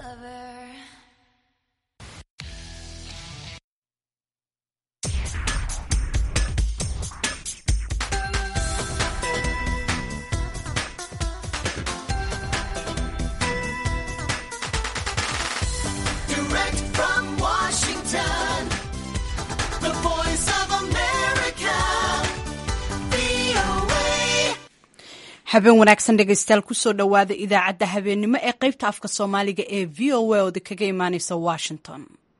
Direct from Washington, the voice of America, VOA. habeen wanaagsan dhegaystayaal kusoo dhowaada idaacadda habeennimo ee qaybta afka soomaaliga ee v o a ooda kaga imaaneysa washington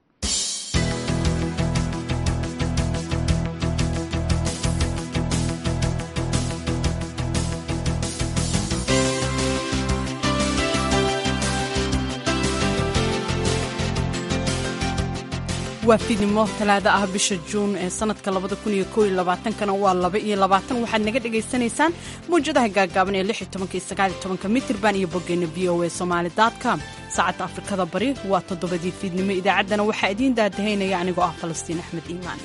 waa fiidnimo talaado ah bisha juun ee sanadka kana waa waxaad naga dhagaysanaysaan mawjadaha gaagaaban ee mitirban iyo boggeena v o a somalycom saacadda afrikada bari waa toddobadii fiidnimo idaacaddana waxaa idiin daadahaynaya anigoo ah falastiin axmed iimaan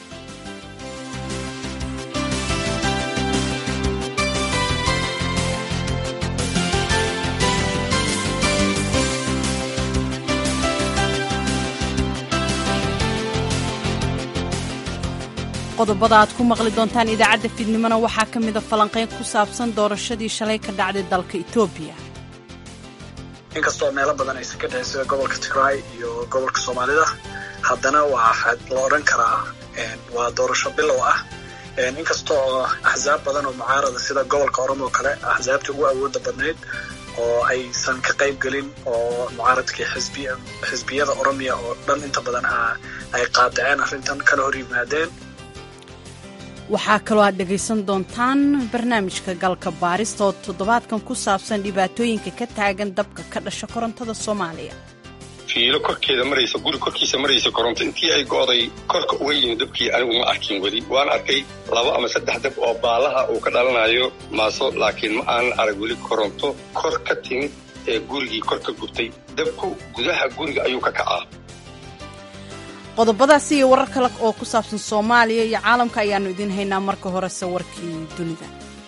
qodobada aad ku maqli doontaan idaacadda fiidnimona waxaa ka mida falanqayn ku saabsan doorashadii shalay ka dhacday dalka etoobiya inkastoo meelo badan aysan ka dhicin sida gobolka tigraay iyo gobolka soomaalida haddana waa la odhan karaa waa doorasho bilow ah inkastoo axsaab badan oo mucaarada sida gobolka oromo oo kale axsaabtii ugu awooda badnayd oo aysan ka qayb gelin oo mucaaradkii xisbiyada oromiya oo dhan inta badan ay qaadaceen arrintan kana hor yimaadeen waxaa kaloo aad dhegaysan doontaan barnaamijka galka baarista oo toddobaadkan ku saabsan dhibaatooyinka ka taagan dabka ka dhasha korontada soomaaliya fiilo korkeeda maraysa guri korkiisa maraysa koronto intii ay go'day korka uga yimid dabkii anigu ma arkin weli waan arkay laba ama saddex dab oo baalaha uu ka dhalanayo maaso laakiin ma aanan arag weli koronto kor ka timid ee gurigii kor ka gubtay dabku gudaha guriga ayuu ka kacaa qodobadaasi iyo warar kale oo ku saabsan soomaaliya iyo caalamka ayaannu idiin haynaa marka horese warkii dunida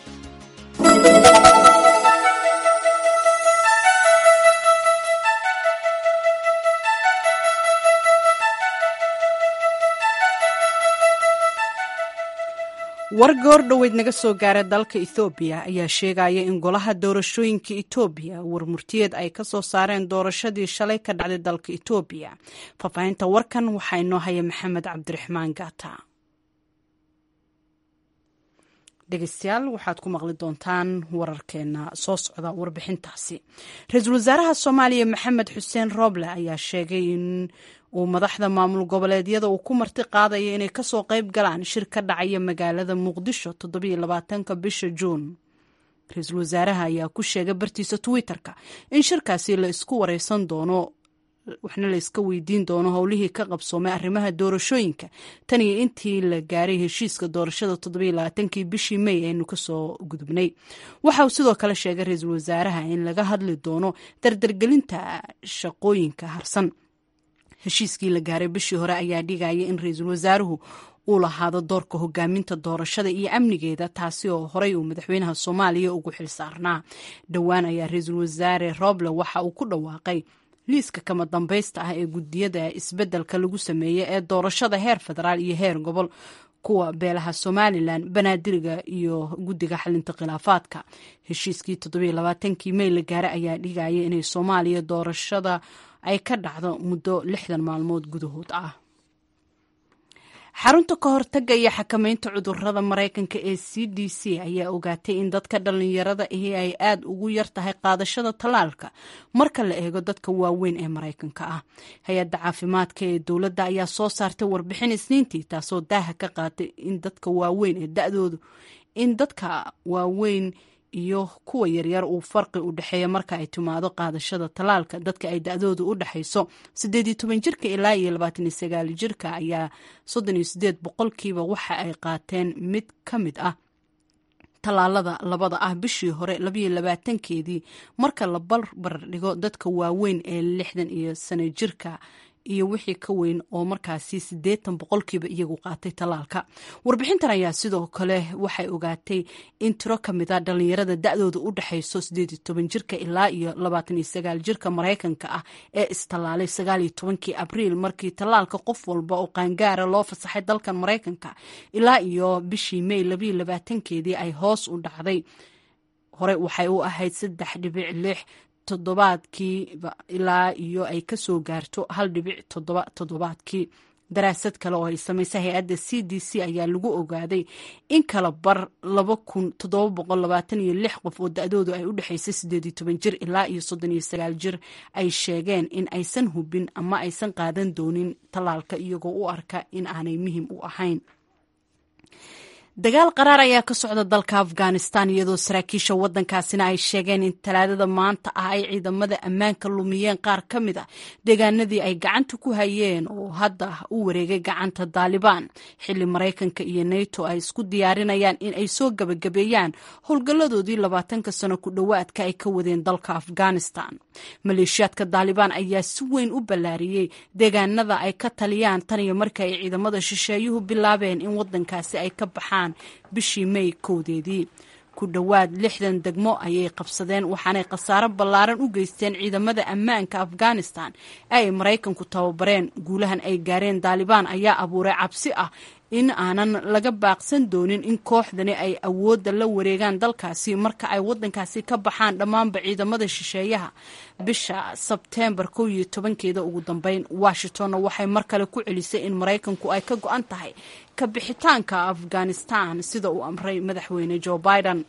war goor dhoweyd naga soo gaara dalka ethoobiya ayaa sheegaya in golaha doorashooyinka etoobiya warmurtiyeed ay ka soo saareen doorashadii shalay ka dhacday dalka etoobiya faahfaahinta warkan waxaa inoo haya maxamed cabdiraxmaan gaata dhegeystayaal waxaad ku maqli doontaan wararkeena soo socda warbixintaasi ra-iisul wasaaraha soomaaliya maxamed xuseen rooble ayaa sheegay in uu madaxda maamul goboleedyada uu ku marti qaadaya inay kasoo qayb galaan shir ka dhacaya magaalada muqdisho toddobaatanka bisha juun ra-iisul wasaaraha ayaa ku sheegay bartiisa twitter-ka in shirkaasi la isku wareysan doono waxna la iska weydiin doono howlihii ka qabsoomay arrimaha doorashooyinka tan iyo intii la gaaray heshiiska doorashada toddobaaatankii bishii may aynu kasoo gudubnay waxa uu sidoo kale sheegay ra-iisul wasaaraha in laga hadli doono dardargelinta shaqooyinka harsan heshiiskii la gaaray bishii hore ayaa dhigaya in ra-iisul wasaaruhu uu lahaado doorka hogaaminta doorashada iyo amnigeeda taasi oo horey uu madaxweynaha soomaaliya ugu xil saarnaa dhowaan ayaa ra-iisul wasaare roble waxa uu ku dhawaaqay liiska kama dambaysta ah ee gudiyada isbeddelka lagu sameeyey ee doorashada heer federaal iyo heer gobol kuwa beelaha somalilan banaadiriga iyo guddiga xalinta khilaafaadka heshiiskii toddobaaatankii may la gaaray ayaa dhigaya inay soomaaliya doorashada ay ka dhacdo muddo lixdan maalmood gudahood ah xarunta ka hortaga iyo xakamaynta cudurada maraykanka ee c d c ayaa ogaatay in dadka dhallinyarada ahi ay aada ugu yar tahay qaadashada tallaalka marka la eego dadka waaweyn ee maraykanka ah hay-adda caafimaadka ee dowladda ayaa soo saartay warbixin isniintii taasoo daaha ka qaatay in dadka waaweyn ee da-doodu in dadka waaweyn iyo kuwa yaryar uu farqi u dhexeeya marka ay timaado qaadashada tallaalka dadka ay da-doodu u dhexayso siddeed iyo toban jirka ilaa iyo labaatan iyo sagaal jirka ayaa soddon iyo siddeed boqolkiiba waxa ay qaateen mid ka mid ah tallaalada labada ah bishii hore labayo labaatankeedii marka la barbar dhigo dadka waaweyn ee lixdan iyo sano jirka iyo wixii ka weyn oo markaasi siddeetan boqolkiiba iyagu qaatay tallaalka warbixintan ayaa sidoo kale waxay ogaatay in tiro ka mid a dhallinyarada da-dooda u dhexayso siddeed iyo toban jirka ilaa iyo labaatan iyo sagaal jirka maraykanka ah ee istallaalay sagaal iyo tobankii abriil markii tallaalka qof walba oo qaangaara loo fasaxay dalkan maraykanka ilaa iyo bishii may labayo labaatankeedii ay hoos u dhacday hore waxay u ahayd saddex dhibic lix toddobaadkiiba ilaa iyo ay kasoo gaarto hal dhibic toddoba toddobaadkii daraasad kale oo ay samaysay hay-adda c d c ayaa lagu ogaaday in kala bar laba kun toddoba boqol labaatan iyo lix qof oo da-doodu ay u dhexaysay siddeed iyo toban jir ilaa iyo soddon iyo sagaal jir ay sheegeen in aysan hubin ama aysan qaadan doonin tallaalka iyagoo u arka in aanay muhim u ahayn dagaal qaraar ayaa ka socda dalka afghanistan iyadoo saraakiisha wadankaasina ay sheegeen in talaadada maanta ah ay ciidamada ammaanka lumiyeen qaar ka mid a deegaanadii ay gacanta ku hayeen oo hadda u wareegay gacanta daalibaan xilli maraykanka iyo nato ay isku diyaarinayaan in ay soo gabagabeeyaan howlgalladoodii labaatanka sano ku dhowaadka ay ka wadeen dalka afghanistan maleeshiyaadka daalibaan ayaa si weyn u ballaariyey deegaanada ay ka taliyaan tan iyo markii ay ciidamada shisheeyuhu bilaabeen in wadankaasi ay ka baxaan bishii may kowdeedii ku dhowaad lixdan degmo ayay qabsadeen waxaanay khasaaro ballaaran u geysteen ciidamada ammaanka afghanistan ee ay maraykanku tababareen guulahan ay gaareen daalibaan ayaa abuuray cabsi ah in aanan laga baaqsan doonin in kooxdani ay awoodda la wareegaan dalkaasi marka ay wadankaasi ka baxaan dhammaanba ciidamada shisheeyaha bisha sebteembar kow iyo tobankeeda ugu dambeyn washingtonna waxay mar kale ku celisay in maraykanku ay ka go-an tahay ka bixitaanka afghanistan sida uu amray madaxweyne joe biden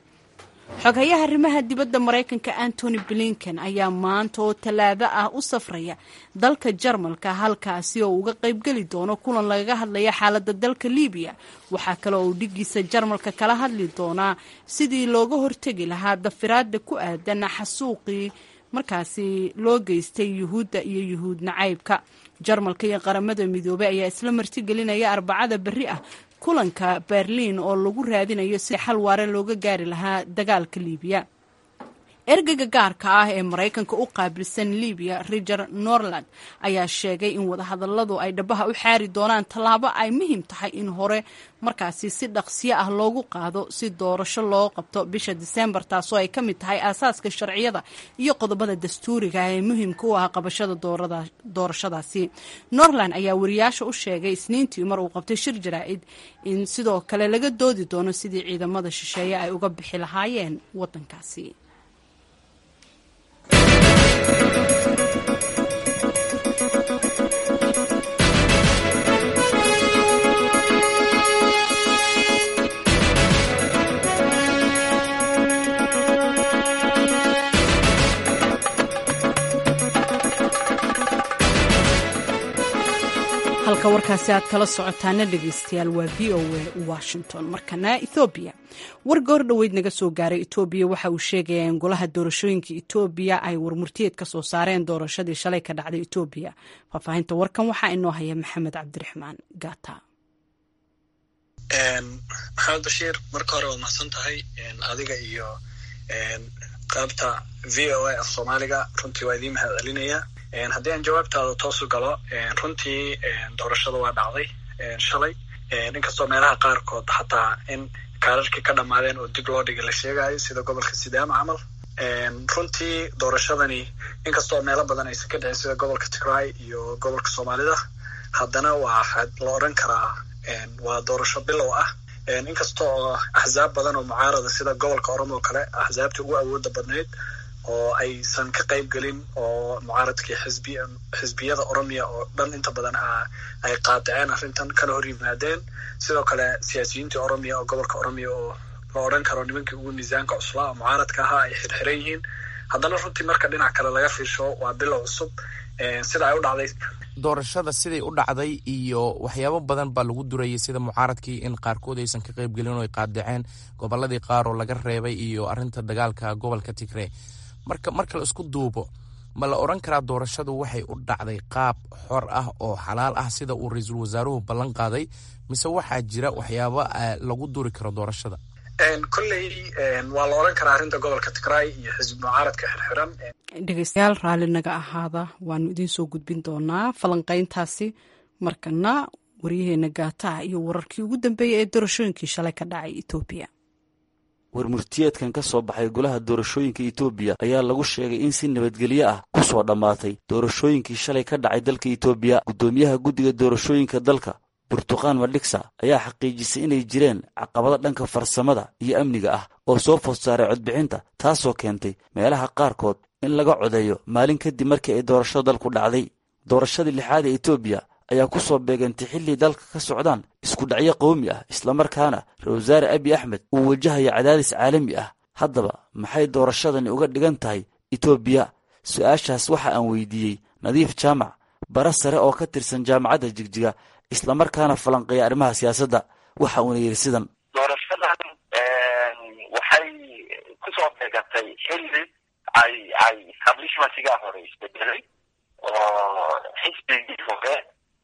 xogayaha arrimaha dibadda maraykanka antony blinken ayaa maanta oo tallaado ah u safraya dalka jarmalka halkaasi oo uga qaybgeli doono kulan lagaga hadlaya xaaladda dalka libiya waxaa kale oo uu dhigiisa jarmalka kala hadli doonaa sidii looga hortegi lahaa dafiraada ku aadan xasuuqii markaasi loo geystay yuhuudda iyo yuhuud nacaybka jarmalka iyo qaramada midoobey ayaa isla martigelinaya arbacada berri ah kulanka berliin oo lagu raadinayo si xal waare looga gaari lahaa dagaalka liibiya ergeyga gaarka ah ee maraykanka u qaabilsan libiya riger norland ayaa sheegay in wadahadaladu ay dhabaha u xaari doonaan tallaabo ay muhiim tahay in hore markaasi si dhaqsiyo ah loogu qaado si doorasho loo qabto bisha diseembar taasoo ay ka mid tahay aasaaska sharciyada iyo qodobada dastuuriga ah ee muhiimka u ah qabashada doorashadaasi norland ayaa wariyaasha u sheegay isniintii mar uu qabtay shir jaraa'id in sidoo kale laga doodi doono sidii ciidamada shisheeye ay uga bixi lahaayeen wadankaasi halka warkaasi aad kala socotaana dhegeystayaal waa v o a washington markana ethoobiya war goor dhoweyd naga soo gaaray etoobiya waxa uu sheegayaa in golaha doorashooyinka etoobiya ay warmurtiyeed ka soo saareen doorashadii shalay ka dhacday etoobiya faahfaahinta warkan waxaa inoo haya maxamed cabdiraxmaan gata maxamed bashiir marka hore waad mahadsan tahay adiga iyo qaybta v o a af soomaaliga runtii waa idiin mahad celinaya haddii aan jawaabtaada toosu galo runtii doorashada waa dhacday shalay inkastoo meelaha qaarkood xataa in kaararkii ka dhammaadeen oo dib loo dhigay la sheegayo sida gobolka sidaama camal runtii doorashadani inkastoo meelo badan aysan ka dhicin sida gobolka tigray iyo gobolka soomaalida haddana waa la odran karaa waa doorasho bilow ah inkasta oo axzaab badan oo mucaarada sida gobolka oromo kale axzaabta ugu awooda badnayd oo aysan ka qayb gelin oo mucaaradkii xisbi xisbiyada oromiya oo dhan inta badan ay qaadaceen arrintan kana hor yimaadeen sidoo kale siyaasiyiintii oromiya oo gobolka oromiya oo la odran karo nimankii ugu miisaanka cuslaa oo mucaaradka ahaa ay xirxiran yihiin haddana runtii marka dhinac kale laga fiirsho waa bilow cusub sida ay u dhacday doorashada siday u dhacday iyo waxyaabo badan baa lagu durayay sida mucaaradkii in qaarkood aysan ka qayb gelin oo ay qaadaceen goboladii qaar oo laga reebay iyo arinta dagaalka gobolka tigree marka marka la isku duubo ma la odran karaa doorashadu waxay u dhacday qaab xor ah oo xalaal ah sida uu ra-iisul wasaaruhu ballan qaaday mise waxaa jira waxyaabo lagu duri karo doorashada kolley waa la odhan karaa arrinta gobolka tigray iyo xisbi mucaaradka xirxiran dhegeystayaal raalli naga ahaada waanu idiin soo gudbin doonaa falanqeyntaasi markana waryaheena gaataha iyo wararkii ugu dambeeyey ee doorashooyinkii shalay ka dhacay etoobiya warmurtiyeedkan ka soo baxay golaha doorashooyinka etoobiya ayaa lagu sheegay in si nabadgelyo ah ku soo dhammaatay doorashooyinkii shalay ka dhacay dalka etoobiya guddoomiyaha guddiga doorashooyinka dalka burtuqaan madhigsa ayaa xaqiijisay inay jireen caqabado dhanka farsamada iyo amniga ah oo soo food saaray codbixinta taasoo keentay meelaha qaarkood in laga codeeyo maalin kadib markii ay doorashada dalku dhacday doorashadii lixaad ee etoobiya ayaa ku soo beegantay xilli dalka ka socdaan isku dhacyo qowmi ah islamarkaana ra-isul wasaare abiy axmed uu wajahaya cadaadis caalami ah haddaba maxay doorashadani uga dhigan tahay etoobiya su-aashaas waxa aan weydiiyey nadiif jaamac bara sare oo ka tirsan jaamacadda jigjiga islamarkaana falanqeeya arrimaha siyaasadda waxa uuna yidhi sidan doorashadan waxay kusoo beegantay xilli ay ay establishmentigaa hore isbedelay oo xisbigii hore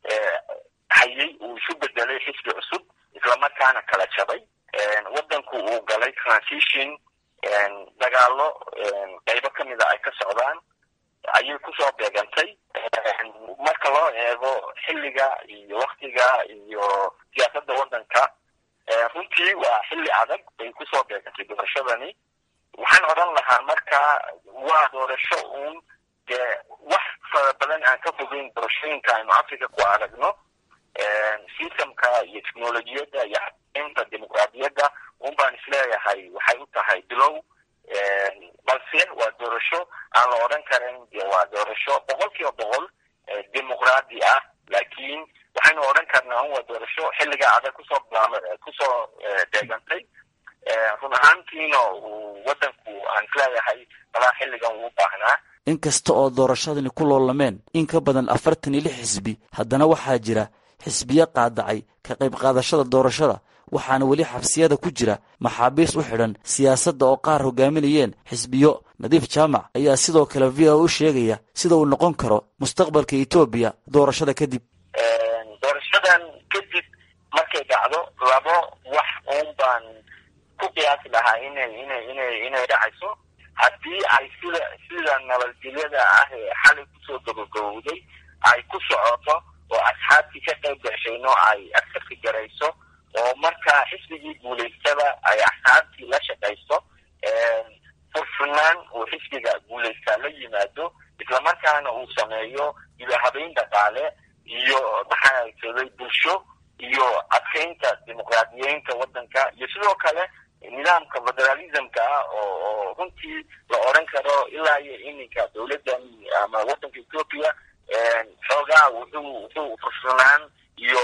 hayay uu isu bedelay xisbi cusub islamarkaana kala jabay waddanku uu galay transition dagaalo qaybo kamida ay ka socdaan ayay kusoo beegantay marka loo eego xilliga iyo waktiga iyo siyaasadda waddanka runtii waa xilli adag bay kusoo beegantay doorashadani waxaan odhan lahaa marka waa doorasho uun dee wax fara badan aan ka fogeyn doorashooyinka aynu africa ku aragno systemka iyo technolojiyadda iyo xaqiinta dimuqraadiyadda un baan isleeyahay waxay u tahay bilow balse waa doorasho aan la odhan karin de waa doorasho boqol kiiba boqol dimuqraadi ah laakiin waxaynu odhan karnaa un waa doorasho xilliga adag kusoo bilaam kusoo deegantay run ahaantiina uu waddanku aan isleeyahay malaa xilligan uu baahnaa inkasta oo doorashadani ku loolameen in ka badan afartan iyo lix xisbi haddana waxaa jira xisbiyo qaadacay ka qayb qaadashada doorashada waxaana weli xabsiyada ku jira maxaabiis u xidhan siyaasadda oo qaar hogaaminayeen xisbiyo nadiif jaamac ayaa sidoo kale v o u sheegaya sida uu noqon karo mustaqbalka etoobiya doorashada kadib doorashadan kadib markay dhacdo labo wax uun baan ku qiyaasi lahaa inay inay inay inay dhacayso haddii ay sida sida nabadgelyada ah ee xalay kusoo gabagabowday ay ku socoto oo asxaabtii ka qayb gashayno ay askarka garayso oo markaa xisbigii guulaystada ay asxaabtii la shaqayso furfurnaan uu xisbiga guulaystaa la yimaado islamarkaana uu sameeyo idahabeyn dhaqaale iyo maxaa saday bulsho iyo adkaynta dimuqraadiyeynta waddanka iyo sidoo kale nidaamka federalismka ah oo oo runtii la odhan karo ilaa iyo iminka dowladdan ama waddanka ethoopia xoogaa wuxuu wuxuu furfurnaan iyo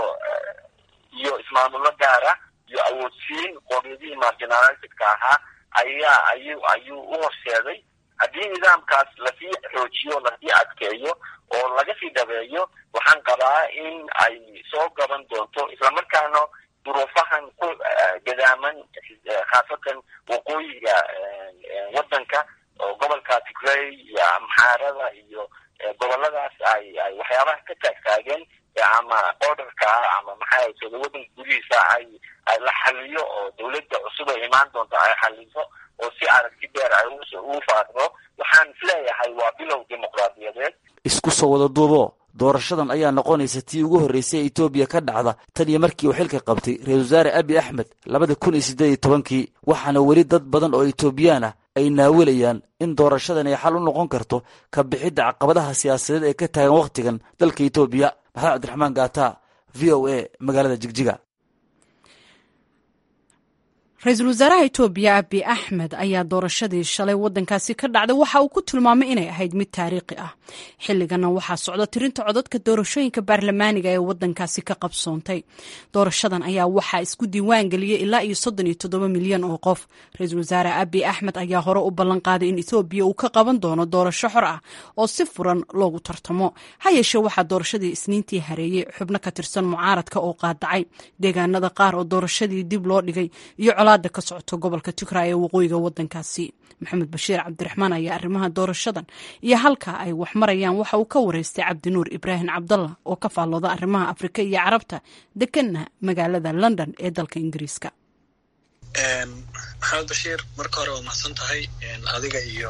iyo ismaamulo gaara iyo awoodsiin qoomiyadihii marginalizedka ahaa ayaa ayuu ayuu u horseeday haddii nidaamkaas lasii xoojiyo lasii adkeeyo oo laga sii dhabeeyo waxaan qabaa in ay soo gaban doonto islamarkaana duruufahan ku gadaaman khaasatan waqooyiga waddanka oo gobolka tigray iyo amxaarada iyo goboladaas ay ay waxyaabaha ka taagtaageen ama orderka ama maxaa sooda waddanka gudihiisa ay ay la xaliyo oo dowladda cusub ay imaan doonto ay xaliso oo si aragti dheer ay ugu faadro waxaan isleeyahay waa bilow dimuqraadiyadeed isku soo wada duubo doorashadan ayaa noqonaysa tii ugu horreysay ee etoobiya ka dhacda tan iyo markii uu xilka qabtay ra-isul wasaare abi axmed labada kun iyo siddeed iyo tobankii waxaana weli dad badan oo etoobiyaan ah ay naawilayaan in doorashadan ay xal u noqon karto ka bixidda caqabadaha siyaasadeed ee ka taagan wakhtigan dalka etoobiya maxamed cabdiraxmaan gaata v o a magaalada jigjiga ra-iisul wasaaraha etoobiya abi axmed ayaa doorashadii shalay wadankaasi ka dhacday waxa uu ku tilmaamay inay ahayd mid taariikhi ah xilligana waxaa socda tirinta codadka doorashooyinka baarlamaaniga ee wadankaasi ka qabsoontay doorashadan ayaa waxaa isku diiwaan geliyey ilaa iyo soddon iyo toddoba milyan oo qof ra-iisul wasaare abi axmed ayaa hore u ballan qaaday in etoobiya uu ka qaban doono doorasho xor ah oo si furan loogu tartamo ha yeeshee waxaa doorashadii isniintii hareeyey xubno ka tirsan mucaaradka oo qaadacay deegaanada qaar oo doorashadii dib loo dhigay iyo colaada ka socoto gobolka tigray ee waqooyiga wadankaasi maxamed bashiir cabdiraxmaan ayaa arrimaha doorashadan iyo halka ay wax marayaan waxa uu ka wareystay cabdinuur ibraahim cabdallah oo ka faallooda arrimaha afrika iyo carabta deganna magaalada london ee dalka ingiriiska maxamed bashiir marka hore waa mahadsan tahay adiga iyo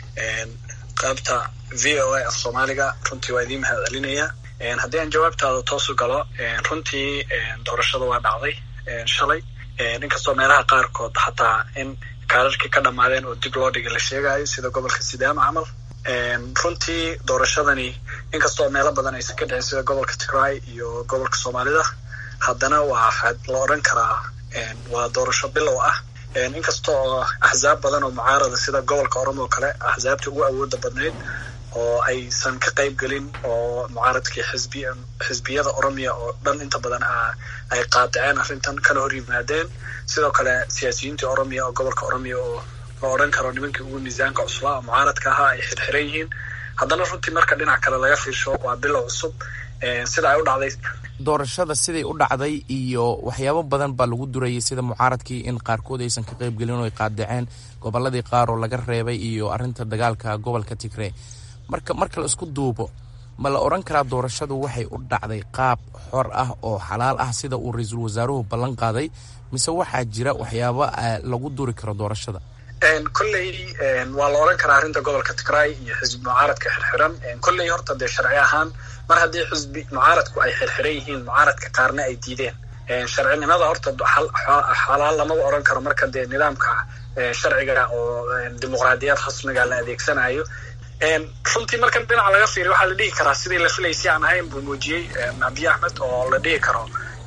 qaybta v o a af soomaaliga runtii waa idiin mahad celinaya haddii aan jawaabtaada toosu galo runtii doorashada waa dhacday shalay inkastoo meelaha qaarkood xataa in kaararkii ka dhammaadeen oo dib loo dhigay la sheegayo sida gobolka sidaama camal runtii doorashadani inkastoo meelo badan aysan ka dhicin sida gobolka tigray iyo gobolka soomaalida haddana waa la odran karaa waa doorasho bilow ah inkasta oo axsaab badan oo mucaarada sida gobolka oromo oo kale axsaabtii ugu awooda badnayd oo aysan ka qayb gelin oo mucaaradkii xisbi xisbiyada oromiya oo dhan inta badan ay qaadaceen arrintan kana hor yimaadeen sidoo kale siyaasiyiintii oromiya oo gobolka oromiya oo la odhan karo nimankii ugu miisaanka cuslaa oo mucaaradka ahaa ay xirxiran yihiin haddana runtii marka dhinac kale laga fiirsho waa bilow cusub sida ay u dhacday doorashada siday u dhacday iyo waxyaabo badan baa lagu durayay sida mucaaradkii in qaarkood aysan ka qayb gelin oo ay qaadaceen gobolladii qaar oo laga reebay iyo arrinta dagaalka gobolka tigree marka marka la isku duubo ma la odhan karaa doorashadu waxay u dhacday qaab xor ah oo xalaal ah sida uu ra-iisul wasaaruhu ballan qaaday mise waxaa jira waxyaabo lagu duri karo doorashada kolley waa la odhan karaa arrinta gobolka tigray iyo xisbi mucaaradka xirxiran kolley horta dee sharci ahaan mar haddii xisbi mucaaradku ay xirxiran yihiin mucaaradka qaarna ay diideen sharcinimada horta xalaal lamaba odhan karo marka dee nidaamka sharciga oo dimuqraadiyad rasmiga la adeegsanayo runtii marka dhinaca laga fiiriyo waxaa la dhihi karaa sidii la filaysay aan ahayn buu muujiyey abiy axmed oo la dhihi karo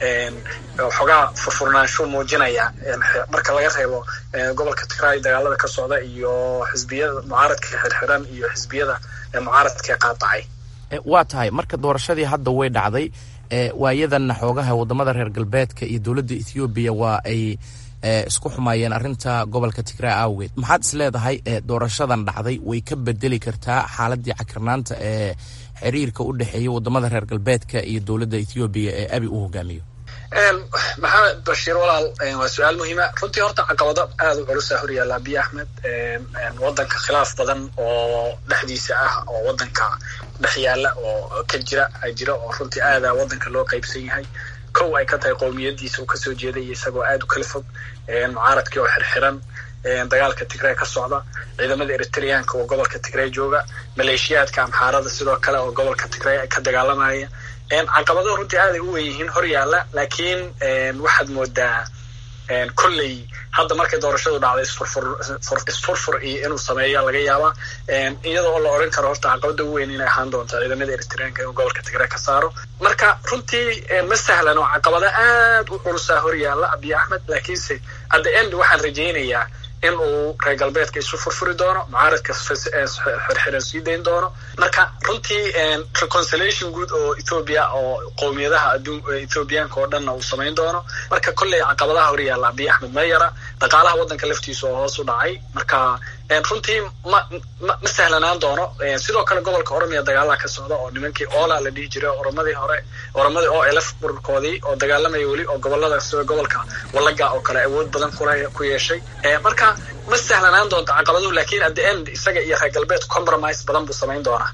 xogaa furfurnaansho muujinaya marka laga reebo gobolka tigray dagaalada ka socda iyo xisbiyada mucaaradka xirxiran iyo xisbiyada mucaaradka qaadacay waa tahay marka doorashadii hadda way dhacday waayadanna xoogaha wadamada reer galbeedka iyo dowladda ethoobiya waa ay isku xumaayeen arrinta gobolka tigray awgeed maxaad is leedahay doorashadan dhacday way ka bedeli kartaa xaaladii cakirnaanta ee xiriirka u dhexeeya wadamada reer galbeedka iyo dowladda ethoobiya ee abi uu hogaamiyo maxamed bashiir walaal waa su-aal muhiima runtii horta caqabado aada u culusa horyaalla abiy axmed wadanka khilaaf badan oo dhexdiisa ah oo wadanka dhex yaalla oo ka jira jira oo runtii aada wadanka loo qaybsan yahay kow ay ka tahay qowmiyadiisa uu kasoo jeeday isagoo aada u kala fog mucaaradkii oo xirxiran dagaalka tigray ka socda ciidamada eritreanka oo gobolka tigray jooga maleeshiyaadka amxaarada sidoo kale oo gobolka tigray ka dagaalamaya caqabado runtii aaday u wen yihiin hor yaalla laakiin waxaad moodaa kolley hadda markay doorashadu dhacday isfurfur iyo inuu sameeya laga yaabaa iyadoo la odhan karo horta caqabada ugu weyn inay ahaan doonto ciidamada eritreanka inuu gobolka tigray ka saaro marka runtii ma sahlan oo caqabado aad u culusaa hor yaalla abiy axmed laakiinse at the end waxaan rajaynayaa in uu reer galbeedka isu furfuri doono mucaaradka xirxiran sii dayn doono marka runtii reconciliation guud oo ethoobia oo qowmiyadaha ethoobiyaanka oo dhanna uu samayn doono marka kolley caqabadaha hor yaalla abiy axmed ma yara dhaqaalaha waddanka laftiisa oo hoos u dhacay marka runtii ma ma ma sahlanaan doono sidoo kale gobolka oromiya dagaalaha ka socda oo nimankii oola la dhihi jiray oromadii hore oromadii oo elef bururkoodii oo dagaalamaya weli oo gobolada sida gobolka wallaga oo kale awood badan kule ku yeeshay marka ma sahlanaan doonto caqabaduhu lakin at the end isaga iyo reer galbeed compromise badan buu samayn doonaa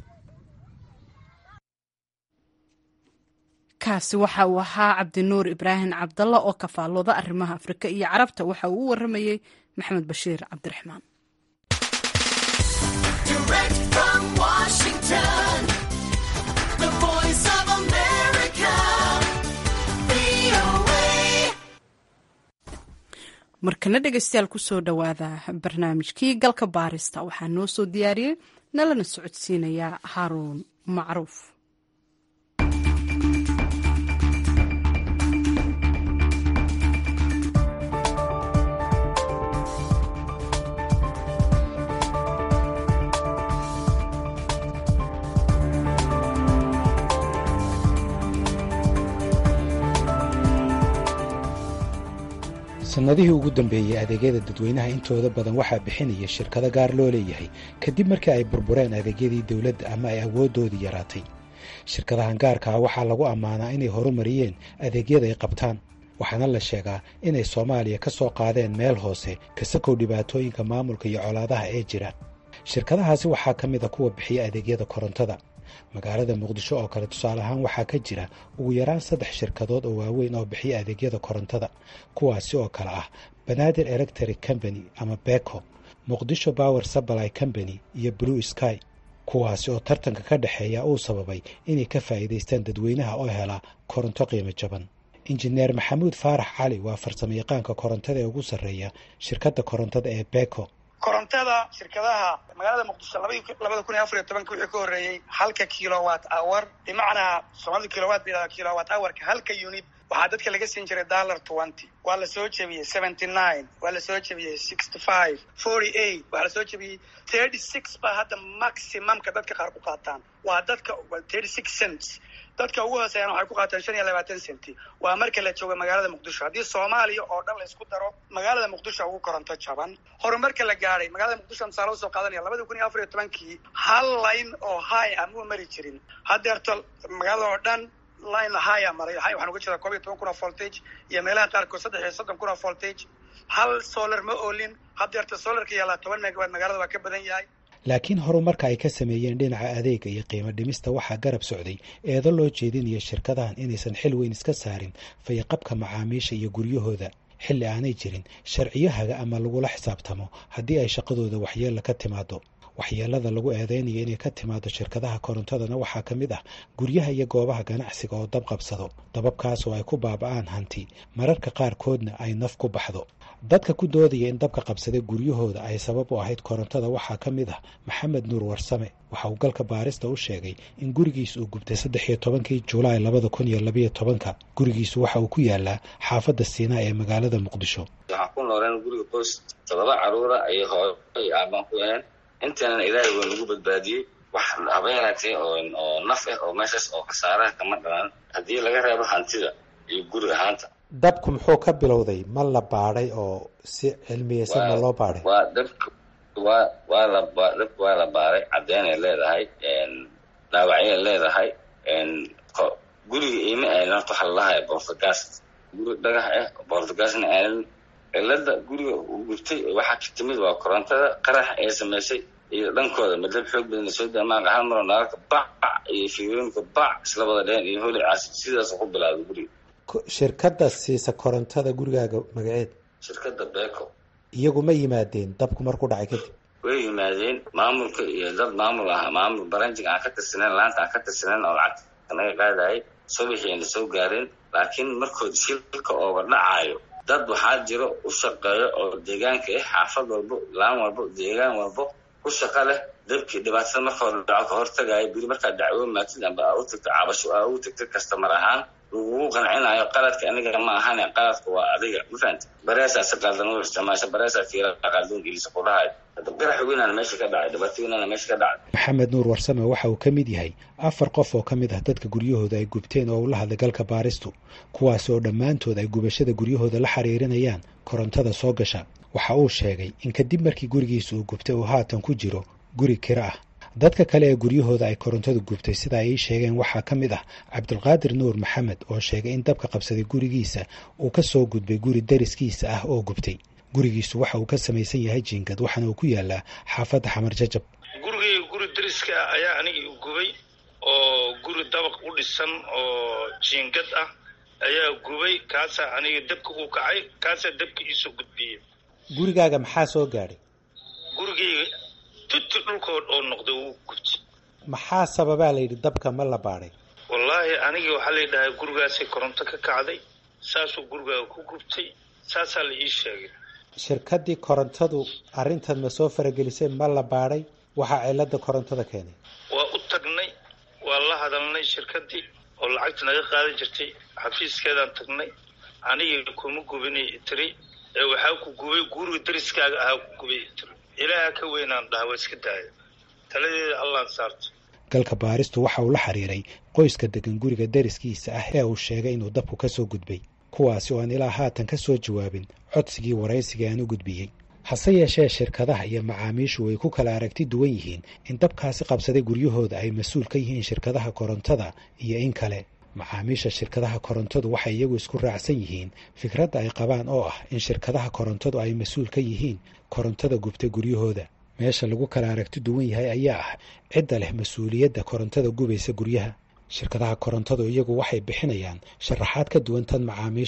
kaasi waxa uu ahaa cabdinuur ibraahim cabdalla oo kafaalooda arrimaha afrika iyo carabta waxa uu u waramayey maxamed bashiir cabdiraxmaan markana dhegeystayaal kusoo dhowaada barnaamijkii galka baarista waxaa noo soo diyaariyey nalana socodsiinayaa haaruun macruuf sannadihii ugu dambeeyey adeegyada dadweynaha intooda badan waxaa bixinaya shirkado gaar loo leeyahay kadib markii ay burbureen adeegyadii dowladda ama ay awooddoodii yaraatay shirkadahan gaarkaa waxaa lagu ammaanaa inay horumariyeen adeegyada ay qabtaan waxaana la sheegaa inay soomaaliya ka soo qaadeen meel hoose kasakow dhibaatooyinka maamulka iyo colaadaha ee jira shirkadahaasi waxaa ka mid a kuwa bixiya adeegyada korontada magaalada muqdisho oo kale tusaale ahaan waxaa ka jira ugu yaraan saddex shirkadood oo waaweyn oo bixiya adeegyada korontada kuwaasi oo kale ah banaadir electric company ama beko muqdisho power supply company iyo blue sky kuwaasi oo tartanka ka dhexeeya uu sababay inay ka faa'iidaystaan dadweynaha oo helaa koronto qiimo jaban injineer maxamuud faarax cali waa farsamo yaqaanka korontada ee ugu sarreeya shirkadda korontada ee beko korontada shirkadaha magaalada muqdisho labada kun iyo afar iyo tobanka wixii ka horreeyey halka kilowat hour bimacnaa soomaalida kilowat ba yidhahda kilowat hourka halka unit waxaa dadka laga siin jiray dollar twenty waa la soo jebiyey seventy nine waa la soo jebiyey sixty five forty eight waxaa la soo jebiyey thirty six baa hadda maximumka dadka qaar ku qaataan waa dadka thirty six cents dadka ugu hooseeyana waxay ku qaataan shan iyo labaatan centi waa marka la jooga magaalada muqdisho haddii soomaaliya oo dhan la isku daro magaalada muqdisho ugu koronto jaban horumarka la gaadhay magaalada muqdisho misaalo usoo qaadanaya labada kun iyo afar iyo tobankii hal line oo high ah muu mari jirin haddeerto magaalada oo dhan line haya maray waxaan uga jeedaa koob iyo toban kun oo voltage iyo meelaha qaarkood saddex iyo soddon kun oo voltage hal solar ma oolin haddeerta solarka yaalaa toban megawatt magaalada waa ka badan yahay laakiin horumarka ay ka sameeyeen dhinaca adeega iyo qiimo dhimista waxaa garab socday eedo loo jeedinaya shirkadahan inaysan xil weyn iska saarin fayaqabka macaamiisha iyo guryahooda xilli aanay jirin sharciyo haga ama lagula xisaabtamo haddii ay shaqadooda waxyeella ka timaado waxyeelada lagu eedeynaya inay ka timaado shirkadaha korontadana waxaa ka mid ah guryaha iyo goobaha ganacsiga oo dab qabsado dababkaas oo ay ku baaba'aan hanti mararka qaarkoodna ay naf ku baxdo dadka ku doodaya in dabka qabsaday guryahooda ay sabab u ahayd korontada waxaa ka mid ah maxamed nuur warsame waxa uu galka baarista u sheegay in gurigiis uu gubtay saddex iyo tobankii julaay labada kun iyo labayo tobanka gurigiisu waxa uu ku yaalaa xaafadda siinaa ee magaalada muqdisho waxaan ku nooleen guriga qoys todoba caruura ay hooyo ay aabaan ku yaheen intaanan ilaahay waa nagu badbaadiyey wax haba yaraatee oo naf ah oo meeshaas oo khasaaraha kama dhalan haddii laga reebo hantida iyo guri ahaanta dabku muxuu ka bilowday ma la baadhay oo si cilmiyeysan ma loo baadhay waa dabka waa waa la dabka waa la baaray caddeynay leedahay dhaawacyay leedahay guriga iima aanin horta waxa lalahay bortagaas guri dhagax ah bortagaasna aanin cilada guriga uu gubtay waxaa ka timid waa korontada qarax ee samaysay iyo dhankooda madab xoog badan soo daamaaqa hal maroo naalka bac iyo fiirooyinka bac isla wada dheen iyo holi caasi sidaas ku bilaabay guriga shirkadda siisa korontada gurigaaga magaceed shirkadda beko iyagu ma yimaadeen dabku markuu dhacay kadib way yimaadeen maamulka iyo dad maamul ah maamul baranjiga aan ka tirsaneyn laanta aan ka tirsaneyn oo lacagta naga qaadayay subaxiina soo gaareen laakiin markood shilka ooga dhacaayo dad waxaa jiro u shaqeeyo oo deegaanka ah xaafad walbo laan walbo deegaan walbo ku shaqa leh dabkii dhibaatada marka hore dhaco ka hortagayo biri markaad dacwo maatid amba aa u tagto cabasho aa u tagtid kastamar ahaan lagugu qancinayo qaladka aniga ma ahane qaladka waa adiga ma fahamti bareesaa si qaldan u isticmaasha bareesaa fiira qaldan gelisa ku dhahayo hadda qarax weynaana meesha ka dhacay dhibaato weynaana meesha ka dhacay maxamed nuur warsame waxa uu ka mid yahay afar qof oo ka mid ah dadka guryahooda ay gubteen oo ula hadlay galka baaristu kuwaas oo dhammaantood ay gubashada guryahooda la xiriirinayaan korontada soo gasha waxa uu sheegay in kadib markii gurigiisa uu gubtay uu haatan ku jiro guri kiro ah dadka kale ee guryahooda ay korontadu gubtay sida ay ii sheegeen waxaa ka mid ah cabdulqaadir nuur maxamed oo sheegay in dabka qabsaday gurigiisa uu ka soo gudbay guri dariskiisa ah oo gubtay gurigiisu waxa uu ka samaysan yahay jiingad waxaana uu ku yaalaa xaafadda xamar jajab gurigayga guri dariska ah ayaa anigii gubay oo guri dabaq u dhisan oo jiingad ah ayaa gubay kaasaa aniga dabka uu kacay kaasaa dabka iisoo gudbiyey gurigaaga maxaa soo gaadhay gurigayga tuti dhulkood oo noqday wuu gubtay maxaa sababaa la yidhi dabka ma la baadhay wallaahi anigii waxaa la yidhahay gurigaasay koronto ka kacday saasuu gurigaaga ku gubtay saasaa la ii sheegay shirkaddii korontadu arrintan ma soo faragelisay ma la baadhay waxaa cilada korontada keenay waa u tagnay waa la hadalnay shirkaddii oo lacagta naga qaadan jirtay xafiiskeedaan tagnay anigii kuma gubinay tiri ee waxaa ku gubay guriga dariskaaga ahaa ku gubay tiri ilaaha ka weynaan dhaha waa iska daaya taladeeda allaan saarto galka baaristu waxa uu la xiriiray qoyska degan guriga dariskiisa ah ee uu sheegay inuu dabku ka soo gudbay kuwaasi oo aan ilaa haatan ka soo jawaabin codsigii waraysiga aan u gudbiyey hase yeeshee shirkadaha iyo macaamiishu way ku kala aragti duwan yihiin in dabkaasi qabsaday guryahooda ay mas-uul ka yihiin shirkadaha korontada iyo in kale macaamiisha shirkadaha korontadu waxay iyagu isku raacsan yihiin fikradda ay qabaan oo ah in shirkadaha korontadu ay mas-uul ka yihiin korontada gubta guryahooda meesha lagu kala aragti duwan yahay ayaa ah cidda leh mas-uuliyadda korontada gubaysa guryaha shirkadaha korontadu iyagu waxay bixinayaan sharaxaad ka duwan tan macaamiisha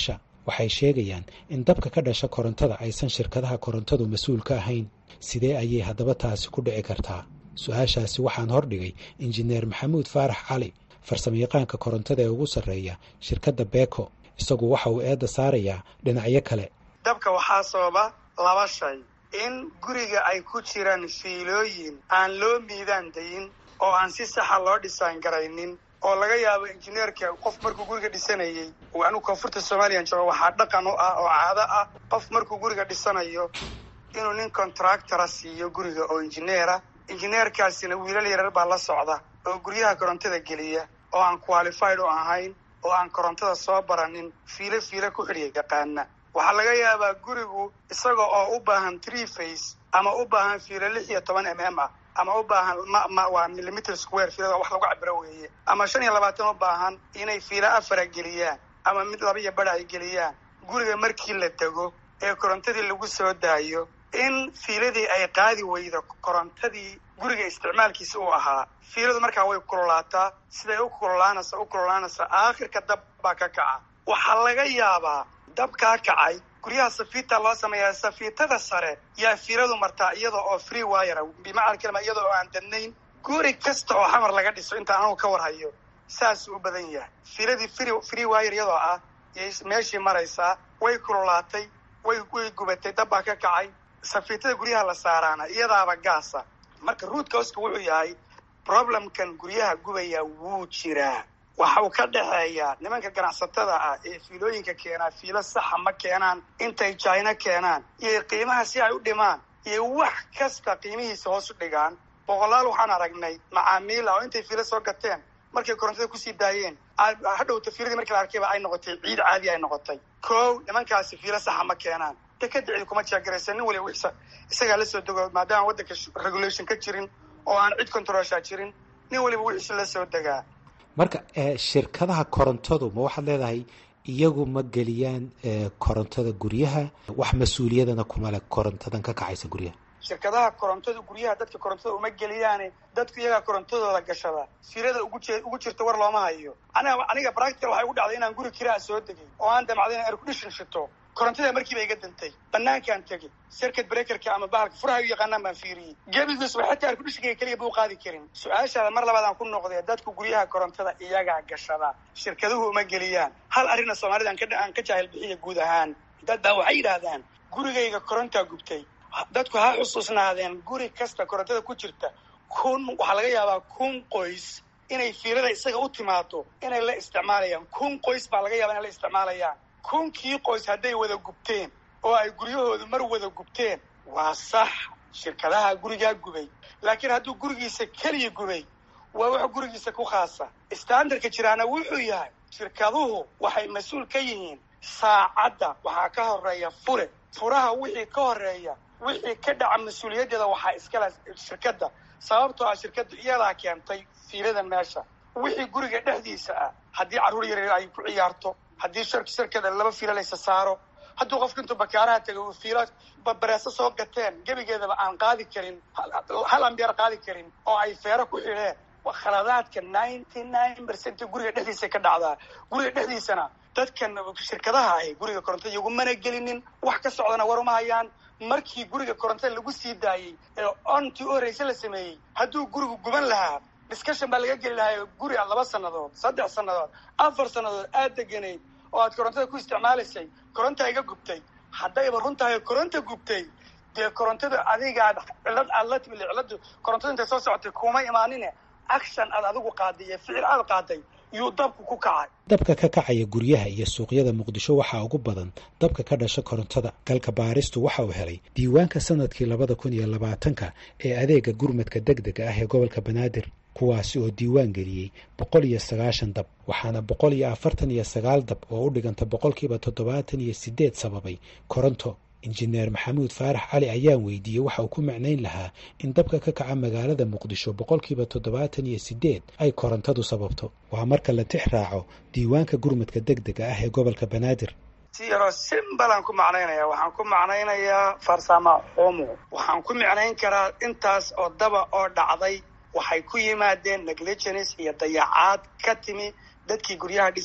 waxay sheegayaan in dabka ka dhasha korontada aysan shirkadaha korontadu mas-uul ka ahayn sidee ayay haddaba taasi ku dhici kartaa su-aashaasi waxaan hordhigay injineer maxamuud faarax cali farsamayaqaanka korontada ee ugu sarreeya shirkadda beko isagu waxa uu eedda saarayaa dhinacyo kale dabka waxaa sababa laba shay in guriga ay ku jiraan fiilooyin aan loo miidaan dayin oo aan si saxa loo dhisaan garaynin oo laga yaabo injineerka qof markuu guriga dhisanayey anigu koonfurta somalilan jooga waxaa dhaqan u ah oo caado ah qof markuu guriga dhisanayo inuu nin contractora siiyo guriga oo injineera injineerkaasina wiilal yarar baa la socda oo guryaha korontada geliya oo aan qualified u ahayn oo aan korontada soo baranin fiilo fiilo ku xidhiya yaqaana waxaa laga yaabaa gurigu isaga oo u baahan tree face ama u baahan fiilo lix iyo toban m m ah ama u baahan ma waa millimeter square fiilada wax lagu cabiro weeye ama shan iyo labaatan u baahan inay fiilo afara geliyaan ama mid laba iyo badha ay geliyaan guriga markii la dego ee korontadii lagu soo daayo in fiiladii ay qaadi weydo korontadii guriga isticmaalkiisa uu ahaa fiiladu markaa way kululaataa siday u kululaanaysa u kululaanaysa aakhirka dab baa ka kaca waxaa laga yaabaa dabkaa kacay guryaha safiita loo sameeyaa safiitada sare yaa fiiladu martaa iyada oo free wire bimacna kalima iyada oo aan dadnayn guri kasta oo xamar laga dhiso inta anagu ka warhayo saasuu u badan yahay fiiladii free free wire iyadoo ah yay meeshii maraysaa way kululaatay way way gubatay dab baa ka kacay safiitada guryaha la saaraana iyadaaba gaasa marka ruudka hoska wuxuu yahay problemkan guryaha gubaya wuu jiraa waxa uu ka dhexeeyaa nimanka ganacsatada ah ee fiilooyinka keenaa fiilo saxa ma keenaan intay jina keenaan iyo qiimaha si ay u dhimaan iyo wax kasta qiimihiisa hoos u dhigaan boqolaal waxaan aragnay macaamiila oo intay fiilo soo gateen markay korontada kusii daayeen hadhowta fiiladii markii la arkayba ay noqotay ciid caadi ay noqotay kow nimankaasi fiilo saxa ma keenaan dekada cidi kuma jeegaraysa nin waliba wixsa isagaa la soo dego maadaama waddanka regulation ka jirin oo aan cid controlsha jirin nin waliba wixiisa la soo degaa marka shirkadaha korontadu ma waxaad leedahay iyagu ma geliyaan korontada guryaha wax mas-uuliyadana kuma leh korontadan ka kacaysa guryaha shirkadaha korontada guryaha dadka korontada uma geliyaane dadku iyagaa korontadooda gashada fiilada ugu je ugu jirta war looma hayo aniga aniga practical waxay ugu dhacday inaan guri kiraa soo degay oo aan damacday in aircondition shito korontada markiiba iga dantay banaankaan tegey circuit breakerka ama bahalka furaha u yaqaanaan baan fiiriyey gebigiis wa xataa airconditionka keliya buu qaadi karin su-aashaada mar labaad aan ku noqdee dadku guryaha korontada iyagaa gashada shirkaduhu uma geliyaan hal arrinna soomaalida aan ka jaahil bixiya guud ahaan dad baa waxay yidhaahdaan gurigayga korontaa gubtay dadku ha xusuusnaadeen guri kasta korontada ku jirta kun waxaa laga yaabaa kun qoys inay fiilada isaga u timaado inay la isticmaalayaan kun qoys baa laga yaaba inay la isticmaalayaan kunkii qoys hadday wada gubteen oo ay guryahoodu mar wada gubteen waa sax shirkadaha gurigaa gubay laakiin hadduu gurigiisa keliya gubay waa wax gurigiisa ku khaasa standardka jiraana wuxuu yahay shirkaduhu waxay mas-uul ka yihiin saacadda waxaa ka horeeya fure furaha wixii ka horeeya wixii ka dhaca mas-uuliyaddeeda waxaa iskale shirkadda sababtoo ah shirkaddu iyadaa keentay fiiladan meesha wixii guriga dhexdiisa ah haddii carruur yaryar ay ku ciyaarto haddii shirkada laba fiilo laysa saaro hadduu qofka intuu bakaaraha tegay uu fiilo bareeso soo gateen gebigeedaba aan qaadi karin hal ambeer qaadi karin oo ay feero ku xidheen khaladaadka ninety nine percent guriga dhexdiisa ka dhacdaa guriga dhexdiisana dadkan shirkadaha ahi guriga korontada iyagumana gelinin wax ka socdana war uma hayaan markii guriga korontada lagu sii daayey ee ontii u horreyse la sameeyey hadduu gurigu guban lahaa discussion baa laga geli lahaa guri a laba sannadood saddex sannadood afar sannadood aad deganayd oo aad korontada ku isticmaalaysay korontaa iga gubtay haddayba runtahay koronta gubtay dee korontada adigaad cilad aad la timid ciladu korontada intay soo socotay kuma imaanine action aad adigu qaaday iyo ficil aad qaaday yuu dabku ku kacay dabka ka kacaya guryaha iyo suuqyada muqdisho waxaa ugu badan dabka ka dhasha korontada galka baaristu waxa uu helay diiwaanka sanadkii labada kun iyo labaatanka ee adeega gurmadka deg dega ah ee gobolka banaadir kuwaasi oo diiwaan geliyey boqol iyo sagaashan dab waxaana boqol iyo afartan iyo sagaal dab oo u dhiganta boqolkiiba toddobaatan iyo sideed sababay koronto injineer maxamuud faarax cali ayaan weydiiyey waxa uu ku macnayn lahaa in dabka ka kaca magaalada muqdisho boqolkiiba toddobaatan iyo sideed ay korontadu sababto waa marka la tix raaco diiwaanka gurmadka deg dega ah ee gobolka banaadir si yaroo simbalaan ku macnaynaya waxaan ku macnaynayaa farsama xumo waxaan ku micnayn karaa intaas oo daba oo dhacday waxay ku yimaadeen negligence iyo dayacaad ka timi dadkii guryaha dhisay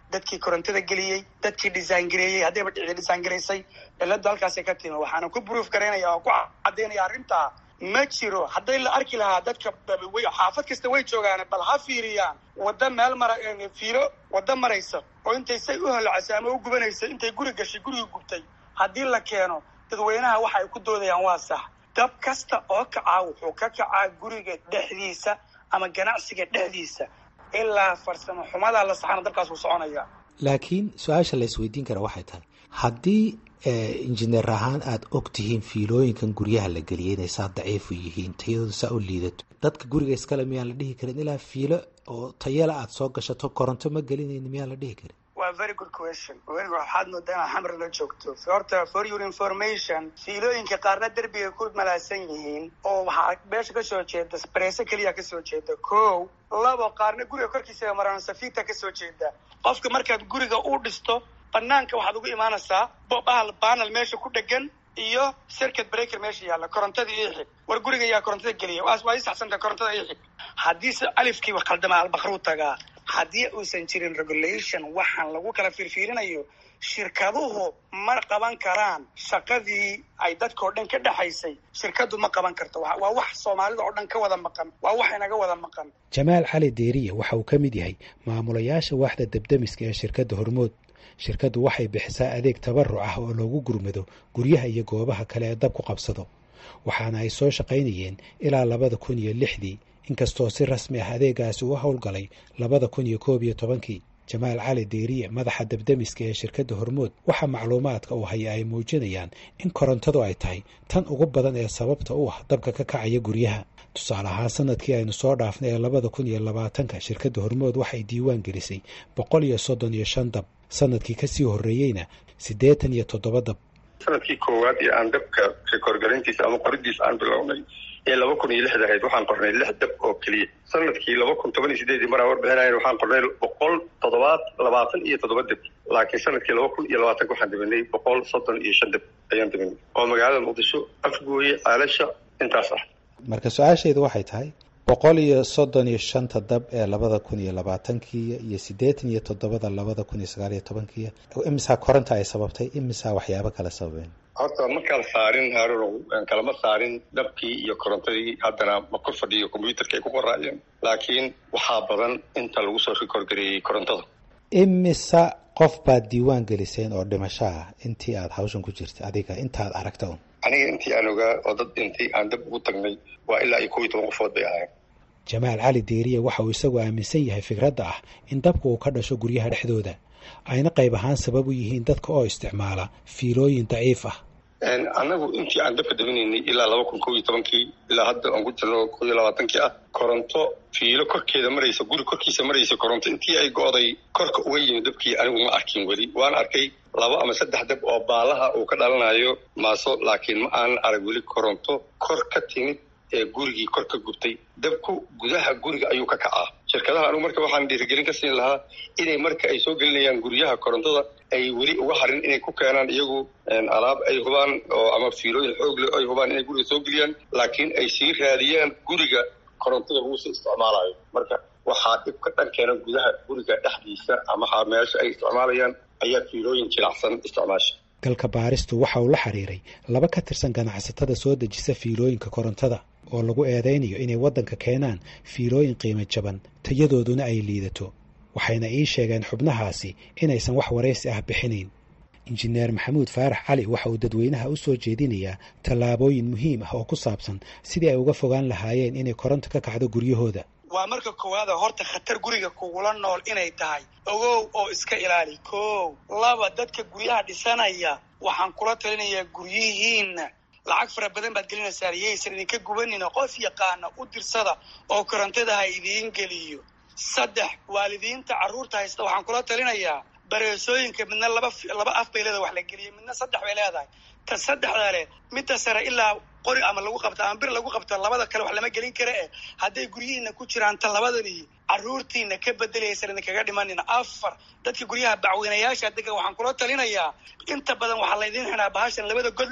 dadkii korontada geliyey dadkii design gareeyey haddayba dhici design garaysay ciladu halkaasay ka timi waxaana ku proof garaynaya oo ku cadaynaya arrintaa ma jiro hadday la arki lahaa dadka xaafad kasta way joogaan bal ha fiiriyaan wadda meel mara fiilo wadda maraysa oo intay say u holacasay ama u gubanaysa intay guri gashay gurigi gubtay haddii la keeno dadweynaha waxa ay ku doodayaan waa sax dab kasta oo kacaa wuxuu ka kacaa guriga dhexdiisa ama ganacsiga dhexdiisa ilaa farsamo xumadaa la saxana dabkaas uu soconaya laakiin su-aasha la isweydiin kara waxay tahay haddii injineer ahaan aada og tihiin fiilooyinkan guryaha la geliyay inay saa daciifu yihiin tayadooda saa u liidato dadka guriga iskale miyaan la dhihi karin ilaa fiilo oo tayala aada soo gashato koronto ma gelinayni miyaan la dhihi karin waa very good question waxaad moodaa inaad xamar la joogto horta for your information fiilooyinka qaarna derbigay ku malaasan yihiin oo waxaa meesha kasoo jeeda sbareso keliya kasoo jeeda ko labo qaarna guriga korkiisa maraan safita kasoo jeeda qofka markaad guriga u dhisto banaanka waxaad ugu imaanaysaa bahal banal meesha ku dhegan iyo circuit breaker meesha yaalla korontada ii xig war guriga yaa korontada geliya waa ii saxsanta korontada ii xig haddiise alifkiiba khaldama albakru tagaa haddii uusan jirin regulation waxaan lagu kala fiirfiirinayo shirkaduhu ma qaban karaan shaqadii ay dadka oo dhan ka dhexaysay shirkadu ma qaban karto waa wax soomaalida oo dhan ka wada maqan waa wax inaga wada maqan jamaal cali deeriye waxa uu ka mid yahay maamulayaasha waaxda debdemiska ee shirkadda hormood shirkaddu waxay bixisaa adeeg tabaruc ah oo loogu gurmado guryaha iyo goobaha kale ee dab ku qabsado waxaana ay soo shaqaynayeen ilaa labada kun iyo lixdii inkastoo si rasmi ah adeegaasi u howlgalay labada kun iyo koob iyo tobankii jamaal cali deeriye madaxa debdemiska ee shirkadda hormood waxaa macluumaadka uu haya ay muujinayaan in korontadu ay tahay tan ugu badan ee sababta u ah dabka ka kacaya guryaha tusaale ahaan sanadkii aynu soo dhaafnay ee labada kun iyo labaatanka shirkadda hormood waxay diiwaan gelisay boqol iyo soddon iyo shan dab sanadkii kasii horreeyeyna siddeetan iyo toddoba dab sanadkii koowaad ee aan dabka rekoorgarintiisa ama qoridiisa aan bilownay ee laba kun iyo lixda ahayd waxaan qornay lix dab oo keliya sanadkii laba kun toban iyo sideedii maraan warbixinayn waxaan qornay boqol toddobaad labaatan iyo toddoba dab laakiin sanadkii laba kun iyo labaatanka waxaan dabinay boqol soddon iyo shan dab ayaan dabinay oo magaalada muqdisho afgooye caalasha intaas ah marka su-aashaydu waxay tahay boqol iyo soddon iyo shanta dab ee labada kun iyo labaatankii iyo siddeetan iyo toddobada labada kun iyo sagaal iyo tobankii imisaa koronta ay sababtay imisaa waxyaabo kale sababeen horta ma kala saarin haarunow kalama saarin dabkii iyo korontadii haddana ma kor fadhiyo combyuutarka ay ku qoraayeen laakiin waxaa badan inta lagu soo rikoorgareeyey korontada imisa qof baad diiwaan geliseen oo dhimasho ah intii aada hawshan ku jirtay adiga intaad aragta un aniga intii aan ogaa oo dad dhintay aan dab ugu tagnay waa ilaa iyo kow iyo toban qofood bay ahayn jamaal cali deeriye waxa uu isagu aaminsan yahay fikradda ah in dabka uu ka dhasho guryaha dhexdooda ayna qayb ahaan sabab u yihiin dadka oo isticmaala fiilooyin daciif ah annagu intii aan dabka dabinaynay ilaa laba kun kow iyo tobankii ilaa hadda aan ku jirno kow iyo labaatankii ah koronto fiilo korkeeda maraysa guri korkiisa maraysa koronto intii ay go'day korka uga yimid dabkii anigu ma arkin weli waan arkay laba ama saddex dab oo baalaha uu ka dhalanayo maaso laakiin ma aanan arag weli koronto kor ka timid ee gurigii kor ka gubtay dabku gudaha guriga ayuu ka kacaa shirkadaha anugu marka waxaan dhiirigelin ka siin lahaa inay marka ay soo gelinayaan guryaha korontada ay weli uga harin inay ku keenaan iyagu alaab ay hubaan oo ama fiilooyin xoog leh ay hubaan inay guriga soo geliyaan laakiin ay sii raadiyaan guriga korontada lagu sii isticmaalayo marka waxaa dhib ka dhan keena gudaha guriga dhexdiisa ama meesha ay isticmaalayaan ayaa fiilooyin jilacsan isticmaasha galka baaristu waxa uu la xiriiray laba ka tirsan ganacsatada soo dejisa fiilooyinka korontada oo lagu eedaynayo inay waddanka keenaan fiilooyin qiimo jaban tayadooduna ay liidato waxayna ii sheegeen xubnahaasi inaysan wax waraysi ah bixinayn injineer maxamuud faarax cali waxa uu dadweynaha u soo jeedinayaa tallaabooyin muhiim ah oo ku saabsan sidii ay uga fogaan lahaayeen inay koronto ka kacdo guryahooda waa marka koowaada horta khatar guriga kugula nool inay tahay ogow oo iska ilaali kow laba dadka guryaha dhisanaya waxaan kula talinayaa guryihiinna lacag fara badan baad gelinaysaa yaysan idinka gubanina qof yaqaana u dirsada oo korontada ha idiin geliyo saddex waalidiinta carruurta haysta waxaan kula talinayaa bareesooyinka midna laba laba af bay leedahay wax la geliya midna saddex bay leedahay ta saddexda leh midda sare ilaa qori ama lagu qabta ama bir lagu qabta labada kale wax lama gelin kara eh hadday guryihiina ku jiraan ta labadani carruurtiina ka bedelayaysan idinkaga dhimanina afar dadka guryaha bacweynayaasha degan waxaan kula talinayaa inta badan waxaa laydin xinaa bahashan labada god leh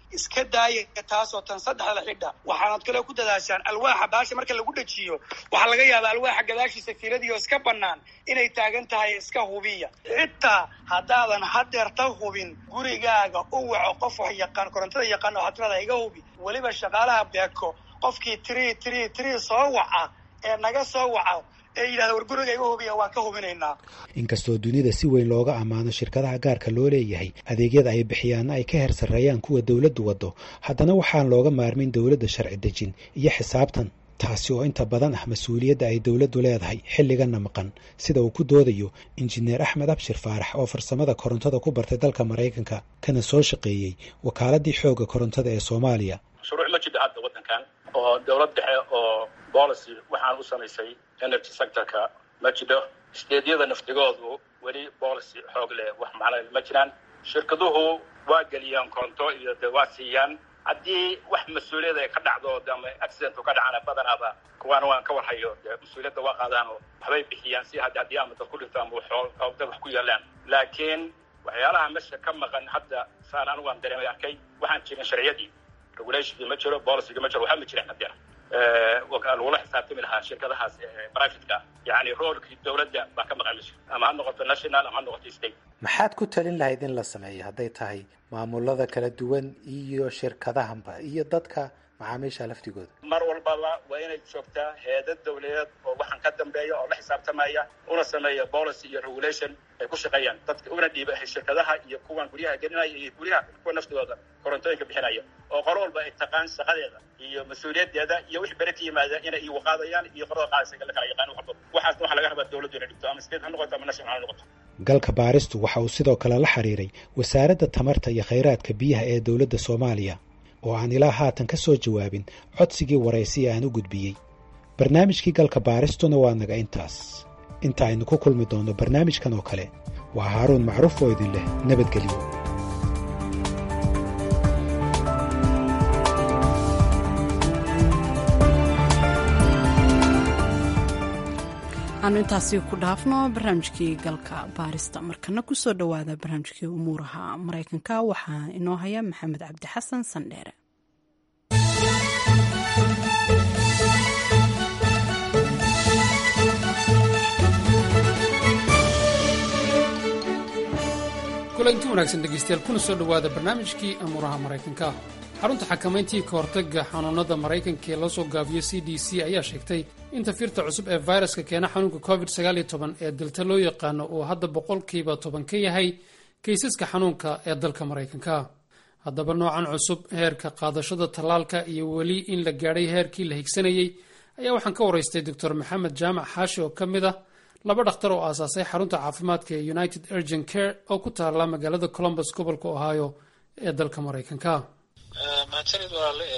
iska daaya taasoo tan saddexda xidha waxaanad kale ku dadaashaan alwaaxa baasha marka lagu dhajiyo waxaa laga yaabaa alwaaxa gadaashiisa fiiladii oo iska bannaan inay taagan tahay iska hubiya xitaa haddaadan hadeerta hubin gurigaaga u waco qof wax yaqaan korontada yaqaan oo hatirada iga hubi weliba shaqaalaha beeko qofkii tiri tiri tiri soo waca ee naga soo waca ee yidhahda war guriga iga hubiya waan ka hubinaynaa inkastoo dunida si weyn looga ammaano shirkadaha gaarka loo leeyahay adeegyada ay bixiyaanna ay ka heer sarreeyaan kuwa dowladdu waddo haddana waxaan looga maarmin dowladda sharci dejin iyo xisaabtan taasi oo inta badan ah mas-uuliyadda ay dowladdu leedahay xilliganna maqan sida uu ku doodayo injineer axmed abshir faarax oo farsamada korontada ku bartay dalka maraykanka kana soo shaqeeyey wakaaladii xoogga korontada ee soomaaliya shuruuc ma jidha hadda waddankan oo dowlad dhexe oo policy waxaan u samaysay energy sectorka ma jidho steedyada naftigoodu weli policy xoog leh wax macna ma jiraan shirkaduhu waa geliyaan koronto iyo de waa siiyaan haddii wax mas-uuliyad ay ka dhacdo ama accident ka dhacana badanaaba kuwaana waan ka warhayo de mas-uuliyadda waa qaadaan oo waxbay bixiyaan si had haddii ama dad ku dhinto ama dad wax ku yeelaan laakiin waxyaalaha mesha ka maqan hadda saan anigu aan dareemay arkay waxaan jirin sharciyadii regulationkii ma jiro policygii ma jiro waxba ma jiraan hadeer lagula xisaabtami lahaa shirkadahaas privateka yani roolkii dowladda baa ka maqan mesha ama ha noqoto national ama ha noqoto state maxaad ku talin lahayd in la sameeyo hadday tahay maamulada kala duwan iyo shirkadahanba iyo dadka macaamiisha laftigooda mar walbaba waa inay joogtaa heedad dawladeed oo waxaan ka dambeeya oo la xisaabtamaya una sameeya policy iyo regulation ay ku shaqeeyaan dadka una dhiiba shirkadaha iyo kuwan guryaha gelinaya iyo guryaha kuwa naftooda korontooyinka bixinaya oo qolo walba ay taqaan shaqadeeda iyo mas-uuliyadeeda iyo wix bere ka yimaada inay iigu qaadayaan iyo qolada qaadaysa la kala yaqaan wax walba waxaasna waxaa laga rabaa dawladdu inay dhigto ama state ha noqoto ama national ha noqoto galka baaristu waxa uu sidoo kale la xiriiray wasaaradda tamarta iyo khayraadka biyaha ee dowladda soomaaliya oo aan ilaa haatan ka soo jawaabin codsigii waraysiya aan u gudbiyey barnaamijkii galka baaristuna waa naga intaas inta aynu ku kulmi doonno barnaamijkan oo kale waa haaruun macruuf oo idin leh nabadgelyo aanu intaasi ku dhaafno barnaamijkii galka baarista markana kusoo dhowaada barnaamijkii umuuraha maraykanka waxaa inoo haya maxamed cabdi xasan sandheere kulanti wanaagsan dhegaystayaal kuna soo dhowaada barnaamijkii amuuraha maraykanka xarunta xakamayntii ka hortagga xanuunada maraykanka ee loo soo gaabiyo c d c ayaa sheegtay in tafiirta cusub ee fayraska keena xanuunka covid ee delta loo yaqaano uu hadda boqolkiiba toban ka yahay kaysaska xanuunka ee dalka maraykanka haddaba noocan cusub heerka qaadashada tallaalka iyo weli in la gaadhay heerkii la higsanayey ayaa waxaan ka waraystay doctor maxamed jaamac xaashi oo ka mid ah laba dhakhtar oo aasaasay xarunta caafimaadka ee united urgent care oo ku taala magaalada colombus gobolka ohio ee dalka maraykanka mahadsanid walaale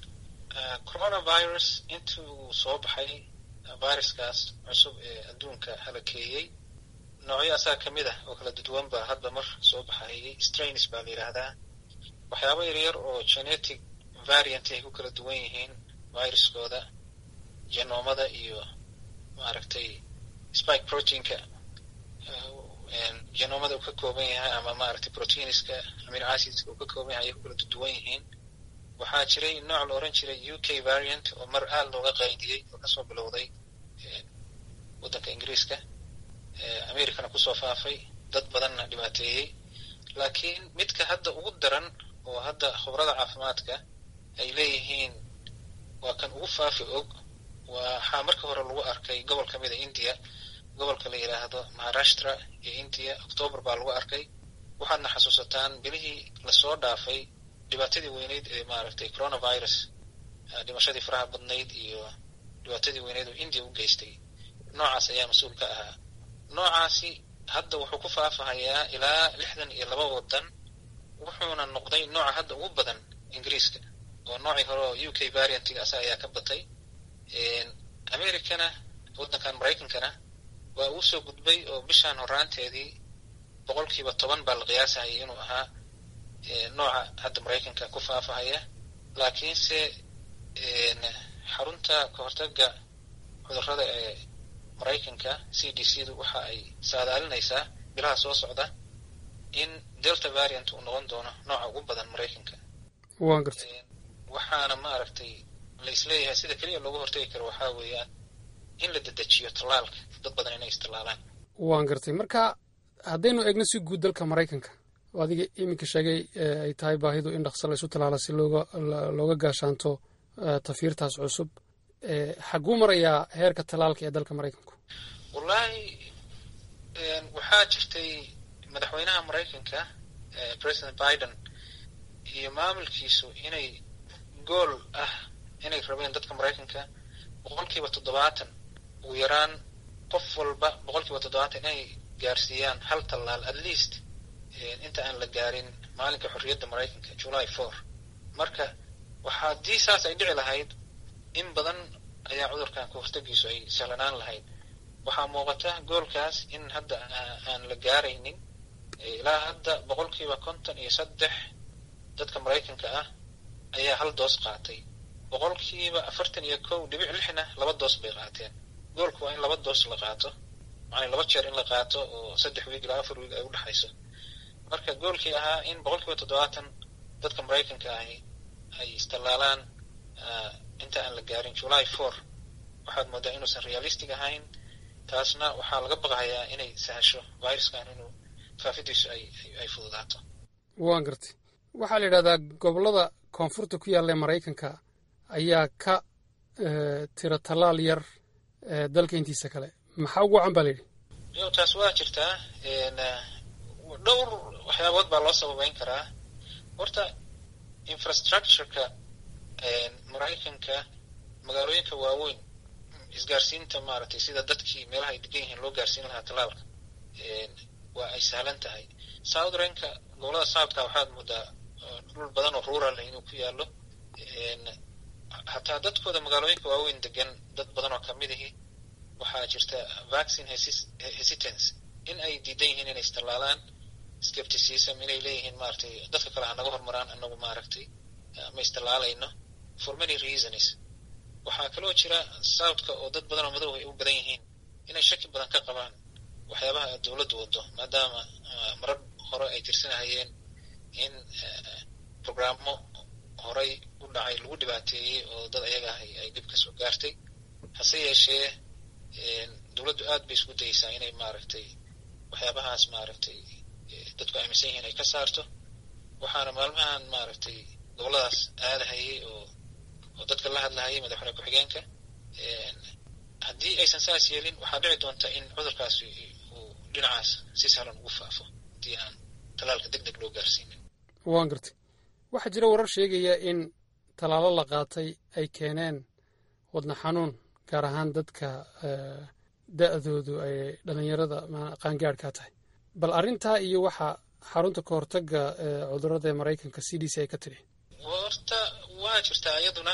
coronavirus intii uu soo baxay viruskaas cusub ee adduunka halakeeyey noocyo asaga ka mid ah oo kala duduwanba hadba mar soo baxayay strains baa la yidhaahdaa waxyaaba yaryar oo genetic variant ay ku kala duwan yihiin viruskooda genoomada iyo maaragtay spike proteinka genoomada uu ka kooban yahay ama maaragtay proteiniska amino acidska uu ka kooban yahay ayay ku kala duwan yihiin waxaa jiray nooc la oran jiray u k variant oo mar aad looga qaydiyey oo kasoo bilowday waddanka ingiriiska americana kusoo faafay dad badanna dhibaateeyey laakiin midka hadda ugu daran oo hadda khubrada caafimaadka ay leeyihiin waa kan ugu faafi og waxaa marka hore lagu arkay gobol ka mida india gobolka la yidhaahdo maharashtra iyo india octoobar baa lagu arkay waxaadna xasuusataan bilihii lasoo dhaafay dhibaatadii weyneyd ee maaragtay coronavirus dhimashadii faraha badnayd iyo dhibaatadii weyneyd oo india u geystay noocaas ayaa mas-uul ka ahaa noocaasi hadda wuxuu ku faafahayaa ilaa lixdan iyo laba waddan wuxuuna noqday nooca hadda ugu badan ingiriiska oo noocii hore oo u k variantiga asa ayaa ka batay americana waddankan maraykankana waa uu soo gudbay oo bishaan horaanteedii boqolkiiba toban baa la qiyaasahayay inuu ahaa nooca hadda maraykanka ku faafahaya laakiinse xarunta kahortaga cudurrada ee maraykanka c d c du waxa ay saadaalinaysaa bilaha soo socda in delta variant uu noqon doono nooca ugu badan maraykanka waan gartay waxaana maaragtay la isleeyahay sida keliya looga hortagi karo waxaa weeyaan in la dedejiyo tallaalka dad badan inay istallaalaan waan gartay marka haddaynu eegno si guud dalka maraykanka oo adiga iminka sheegay ay tahay baahidu in dhaqso la isu tallaala si looga looga gaashaanto tafiirtaas cusub xaguu marayaa heerka tallaalka ee dalka maraykanku wallaahi waxaa jirtay madaxweynaha maraykanka president biden iyo maamulkiisu inay gool ah inay rabeen dadka maraykanka boqolkiiba toddobaatan ugu yaraan qof walba boqolkiiba toddobaatan inay gaarsiiyaan hal tallaal at least inta aan la gaarin maalinka xorriyadda maraykanka july four marka waxa haddii saas ay dhici lahayd in badan ayaa cudurkan ka hortagiisu ay sahlanaan lahayd waxaa muuqata goolkaas in hadda aan la gaaraynin ilaa hadda boqolkiiba konton iyo saddex dadka maraykanka ah ayaa hal doos qaatay boqolkiiba afartan iyo kow dhibic lixna laba doos bay qaateen goolku waa in laba doos la qaato macnaa laba jeer in la qaato oo saddex wiig ilaa afar wiig ay u dhexayso marka goolkii ahaa in boqolkiiba toddobaatan dadka maraykanka ahi ay istallaalaan inta aan la gaarin july four waxaad moodaa inuusan realistic ahayn taasna waxaa laga baqayaa inay sahasho viruskan inuu faafidiisu ay ay fududaato waan gartay waxaa la yidhahdaa gobollada koonfurta ku yaalla ee maraykanka ayaa ka tiro tallaal yar dalka intiisa kale maxaa ugu wacan baa la yidhi yo taas waa jirtaa dhowr waxyaabood baa loo sababeyn karaa horta infrastructureka maraykanka magaalooyinka waaweyn isgaarsiinta maaragtay sida dadkii meelaha ay degan yihiin loo gaarsiin lahaa tallaalka waa ay sahlan tahay southrenka gobolada southka waxaad moodaa dhul badan oo rural inuu ku yaallo hataa dadkooda magaalooyinka waaweyn degan dad badan oo kamid ahi waxaa jirta vaccine hesitance in ay diidan yihiin inay istallaalaan skepticism inay leeyihiin maaragtay dadka kale ha naga hormaraan anagu maaragtay ma istallaalayno for many reasons waxaa kaloo jira southka oo dad badan oo madow ay u badan yihiin inay shaki badan ka qabaan waxyaabaha dowladdu wado maadaama marar hore ay tirsanahayeen in programmo horay u dhacay lagu dhibaateeyey oo dad ayaga ah ay dib ka soo gaartay hase yeeshee dowladdu aad bay isku dayeysaa inay maaragtay waxyaabahaas maaragtay dadku aaminsan yihiin ay ka saarto waxaana maalmahan maaragtay gobolladaas aadahayay oo oo dadka la hadlahayay madaxweyne ku-xigeenka haddii aysan saas yeelin waxaa dhici doonta in cudurkaasi uu dhinacaas si sahlan ugu faafo haddii aan tallaalka deg deg loo gaarsiinin waan gartay waxaa jira warar sheegaya in tallaalo la qaatay ay keeneen wadna xanuun gaar ahaan dadka da-doodu ay dhallinyarada qaangaadhkaa tahay bal arrintaa iyo waxa xarunta ka hortagga cudurrada ee maraykanka c d c ay ka tidhi horta waa jirtaa iyaduna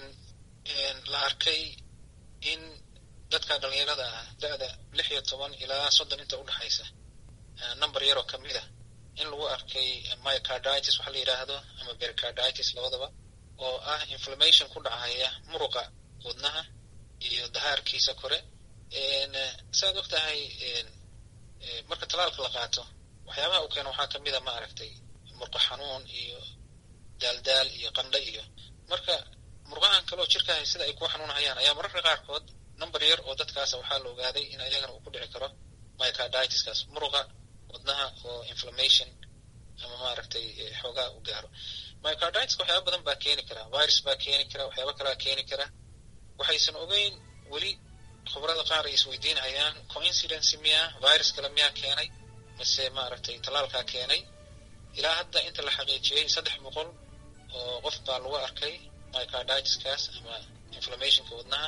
la arkay in dadka dhallinyarada ah da-da lix iyo toban ilaa soddon inta udhexaysa number yaroo ka mid a in lagu arkay myocarditis waxa la yidhaahdo ama pericarditis labadaba oo ah inflammation ku dhacaya muruqa wadnaha iyo dahaarkiisa kore saaad og tahay marka tallaalka la qaato waxyaabaha u keena waxaa kamid a ma aragtay murqo xanuun iyo daaldaal iyo qandho iyo marka murqahan kaleo jirkaahay sida ay ku xanuunhayaan ayaa mararka qaarkood number yar oo dadkaasa waxaa la ogaaday in ayagana uu ku dhici karo myocarditis-kaas muruqa wadnaha oo inflammation ama maaragtay xoogaa u gaaro myocarditis waxyaaba badan baa keeni kara virus baa keeni kara waxyaaba kalaa keeni kara waxaysan ogeyn weli khubrada qaar ay isweydiinhayaan coincidence miyaa virus kale miyaa keenay mise maaragtay tallaalkaa keenay ilaa hadda inta la xaqiijiyey saddex boqol oo qof baa lagu arkay myocarditis-kaas ama inflammationka wadnaha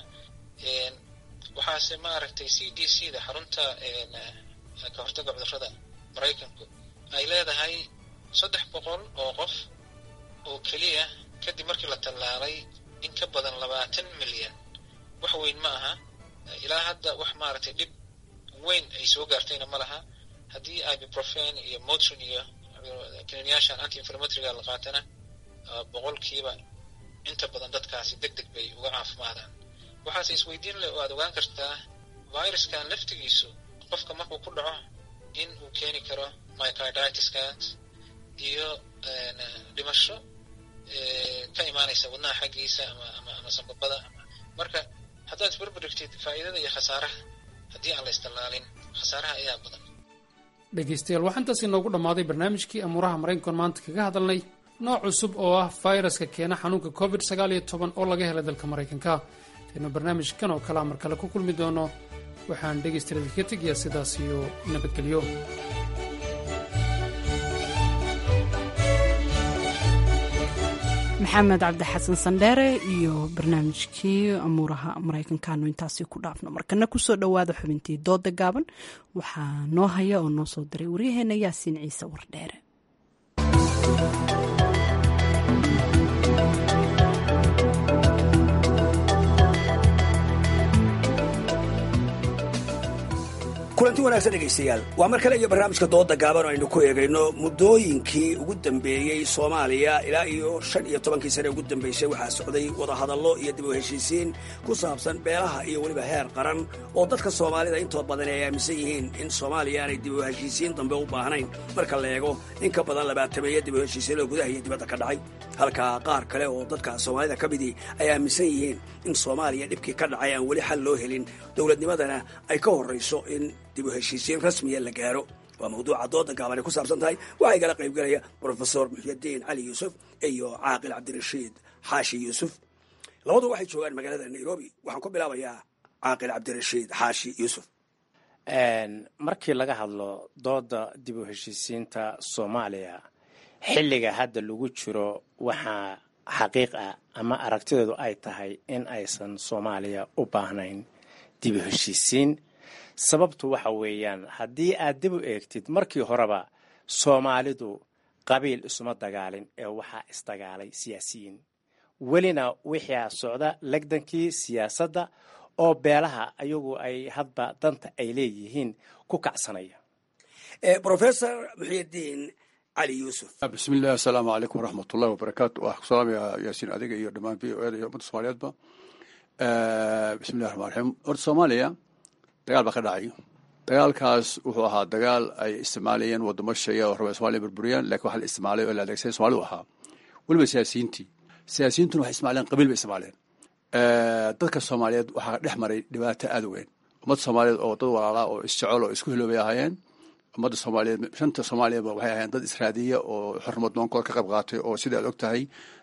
waxaase maaragtay c d c da xarunta ka hortagga cudurrada maraykanku ay leedahay saddex boqol oo qof oo keliya kadib markii la tallaalay in ka badan labaatan milyan wax weyn ma aha ilaa hadda wax maaragtay dhib weyn ay soo gaartayna ma laha haddii ibuprofen iyo motrin iyo kaniiniyaashan anti inflammatoryga la qaatana boqolkiiba inta badan dadkaasi deg deg bay uga caafimaadaan waxaase isweydiin leh oo aad ogaan kartaa viruskan laftigiisu qofka markuu ku dhaco in uu keeni karo myocarditis-kaas iyo dhimasho ka imaanaysa wadnaha xaggiisa ama ama ama sambabada marka haddaad isbarbarigtid faa'iidada iyo khasaaraha haddii aan la istalaalin khasaaraha ayaa badan dhegaystayaal waxaa intaas inoogu dhammaaday barnaamijkii amuuraha maraykankan maanta kaga hadalnay nooc cusub oo ah fayraska keena xanuunka covid sagaal iyo toban oo laga helay dalka maraykanka intaynu barnaamijkan oo kalea mar kale ku kulmi doono waxaan dhegaystayaal idinka tegayaa sidaas iyo nabadgelyo maxamed cabdixasan sandheere iyo barnaamijkii amuuraha maraykankaanu intaasi ku dhaafno markana kusoo dhowaada xubintii dooda gaaban waxaa noo haya oo noo soo diray waryaheena yaasiin ciise wardheere kulanti wanaagsan dhegaystayaal waa mar kale iyo barnaamijka dooda gaaban oo aynu ku eegayno muddooyinkii ugu dambeeyey soomaaliya ilaa iyo shan iyo tobankii sane ugu dambaysay waxaa socday wadahadallo iyo dib u heshiisiin ku saabsan beelaha iyo weliba heer qaran oo dadka soomaalida intood badan ay aaminsan yihiin in soomaaliya aanay dib u heshiisiin dambe u baahnayn marka la eego in ka badan labaatameeya dib u heshiisiin oo gudaha iyo dibadda ka dhacay halka qaar kale oo dadka soomaalida ka midii ay aaminsan yihiin in soomaaliya dhibkii ka dhacay aan weli xal loo helin dowladnimadana ay ka horrayso in dib u heshiisiin rasmiya la gaaro waa mawduuca dooda gaaban ay ku saabsan tahay waxaa igala qaybgelaya brofesor muxyadiin cali yuusuf iyo caaqil cabdirashiid xaashi yuusuf labadu waxay joogaan magaalada nairobi waxaan ku bilaabayaa caaqil cabdirashiid xaashi yuusuf markii laga hadlo dooda dib u heshiisiinta soomaaliya xilliga hadda lagu jiro waxaa xaqiiq ah ama aragtideedu ay tahay in aysan soomaaliya u baahnayn dib u heshiisiin sababtu waxa weeyaan haddii aad dib u eegtid markii horeba soomaalidu qabiil isuma dagaalin ee waxaa isdagaalay siyaasiyiin welina wixii socda legdankii siyaasadda oo beelaha ayagu ay hadba danta ay leeyihiin ku kacsanaya brofesor muxyidiin cali yuusuf bismillahi asalaamu calaykum waraxmatullahi wabarakaatu waxaan ku salaamaya yaasiin adiga iyo dhammaan v o eda iyo ummadda soomaaliyeedba bismillahi raxmaan raxiim horta soomaaliya dagaal baa ka dhacay dagaalkaas wuxuu ahaa dagaal ay isticmaalayeen wadamo shaya oo raba somalia burburiyaan lakin waxa la isticmaalay oo la adeegsaday soomalidu ahaa weliba siyaasiyiintii siyaasiyiintuna waxay isticmaaleen qabiil bay isticmaaleen dadka soomaaliyeed waxaa dhex maray dhibaato aad u weyn ummadda soomaaliyeed oo dad walaalaa oo isjecel oo isku hiloobay ahaayeen ummadda soomaaliyeed shanta soomaaliyaba waxay ahaayeen dad israadiya oo xornimad noonkooda ka qayb qaatay oo sida aad og tahay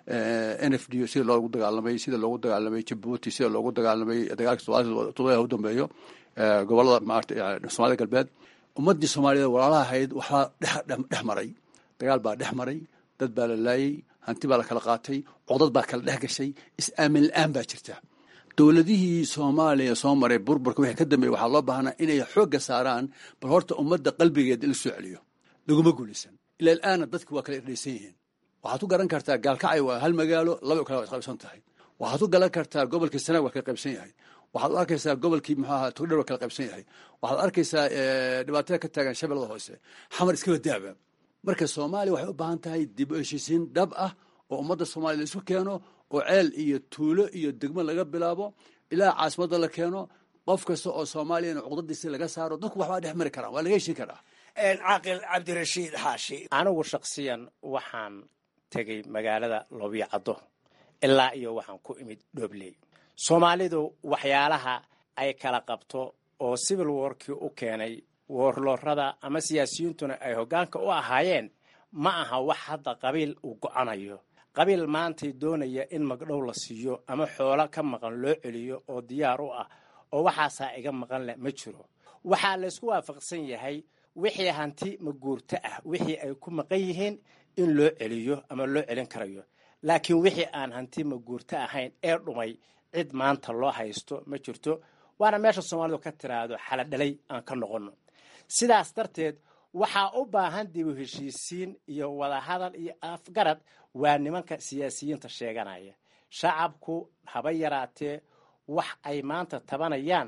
n f d sida loogu dagaalamay sida loogu dagaalamay jabuuti sida loogu dagaalamay dagaalka todobadaha u dambeeyo gobolada maarata soomaalida galbeed ummaddii soomaaliyeed walaalaha ahayd waxbaa dhex maray dagaal baa dhex maray dad baa la laayey hanti baa la kala qaatay codad baa kala dhex gashay is-aamin la-aan baa jirta dowladihii soomaaliya soo maray burburka wixii ka dambeeyey waxaa loo baahnaa inay xoogga saaraan bal horta ummadda qalbigeeda la soo celiyo laguma guulaysan ila alaana dadki waa kala irdhaysan yihiin waxaad ku garan kartaa gaalkacay waa hal magaalo laba kale waa isqaybsan tahay waxaad ku garan kartaa gobolkii sanaag waa kala qaybsan yahay waxaad u arkaysaa gobolkii muxuu ahaa togdher waa kala qaybsan yahay waxaad arkaysaa dhibaatada ka taagan shabeellada hoose xamar iskaba daaba marka soomaaliya waxay u baahan tahay dib u heshiisiin dhab ah oo ummadda soomaaliya la isu keeno oo ceel iyo tuulo iyo degmo laga bilaabo ilaa caasimadda la keeno qof kasta oo soomaaliyana cuqdadiisi laga saaro dadku waxbaa dhex mari karaan waa laga heshin karaa caaqil cabdirashiid xaashi anigu shaksiyan waxaan tegey magaalada loobiyacaddo ilaa iyo waxaan ku imid dhobley soomaalidu waxyaalaha ay kala qabto oo civil warkii u keenay woorloorada ama siyaasiyiintuna ay hoggaanka u ahaayeen ma aha wax hadda qabiil uu go-anayo qabiil maantay doonaya in magdhow la siiyo ama xoolo ka maqan loo celiyo oo diyaar u ah oo waxaasaa iga maqan leh ma jiro waxaa laysku waafaqsan yahay wixii hanti maguurto ah wixii ay ku maqan yihiin in loo celiyo ama loo celin karayo laakiin wixii aan hanti maguurto ahayn ee dhumay cid maanta loo haysto ma jirto waana meesha soomaalidu ka tiraahdo xaladhalay aan ka noqonno sidaas darteed waxaa u baahan dib u heshiisiin iyo wadahadal iyo afgarad waa nimanka siyaasiyiinta sheeganaya shacabku haba yaraatee wax ay maanta tabanayaan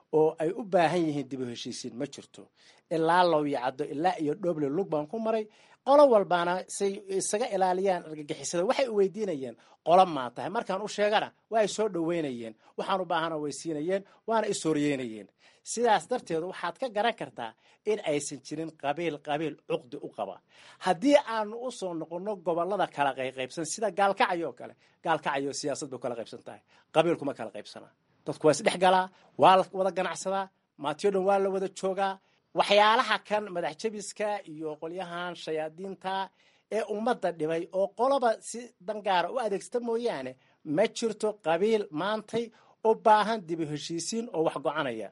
oo ay u baahan yihiin dib u heshiisiin ma jirto ilaa lowyacaddo ilaa iyo dhoble lug baan ku maray qolo walbaana say isaga ilaaliyaan argagixisada waxay u weydiinayeen qolo maa tahay markaan u sheegana waa ay soo dhoweynayeen waxaan u baahana way siinayeen waana ishoryeynayeen sidaas darteed waxaad ka garan kartaa in aysan jirin qabiil qabiil cuqdi u qaba haddii aanu u soo noqonno gobolada kala qayqaybsan sida gaalkacyo oo kale gaalkacyo siyaasad bay kala qaybsan tahay qabiil kuma kala qaybsana dadku waa isdhex galaa waa la wada ganacsadaa maatiyo dhan waa la wada joogaa waxyaalaha kan madax jabiska iyo qolyahan shayaadiinta ee ummadda dhibay oo qoloba si dangaara u adeegsata mooyaane ma jirto qabiil maantay u baahan dib u heshiisiin oo wax go-anaya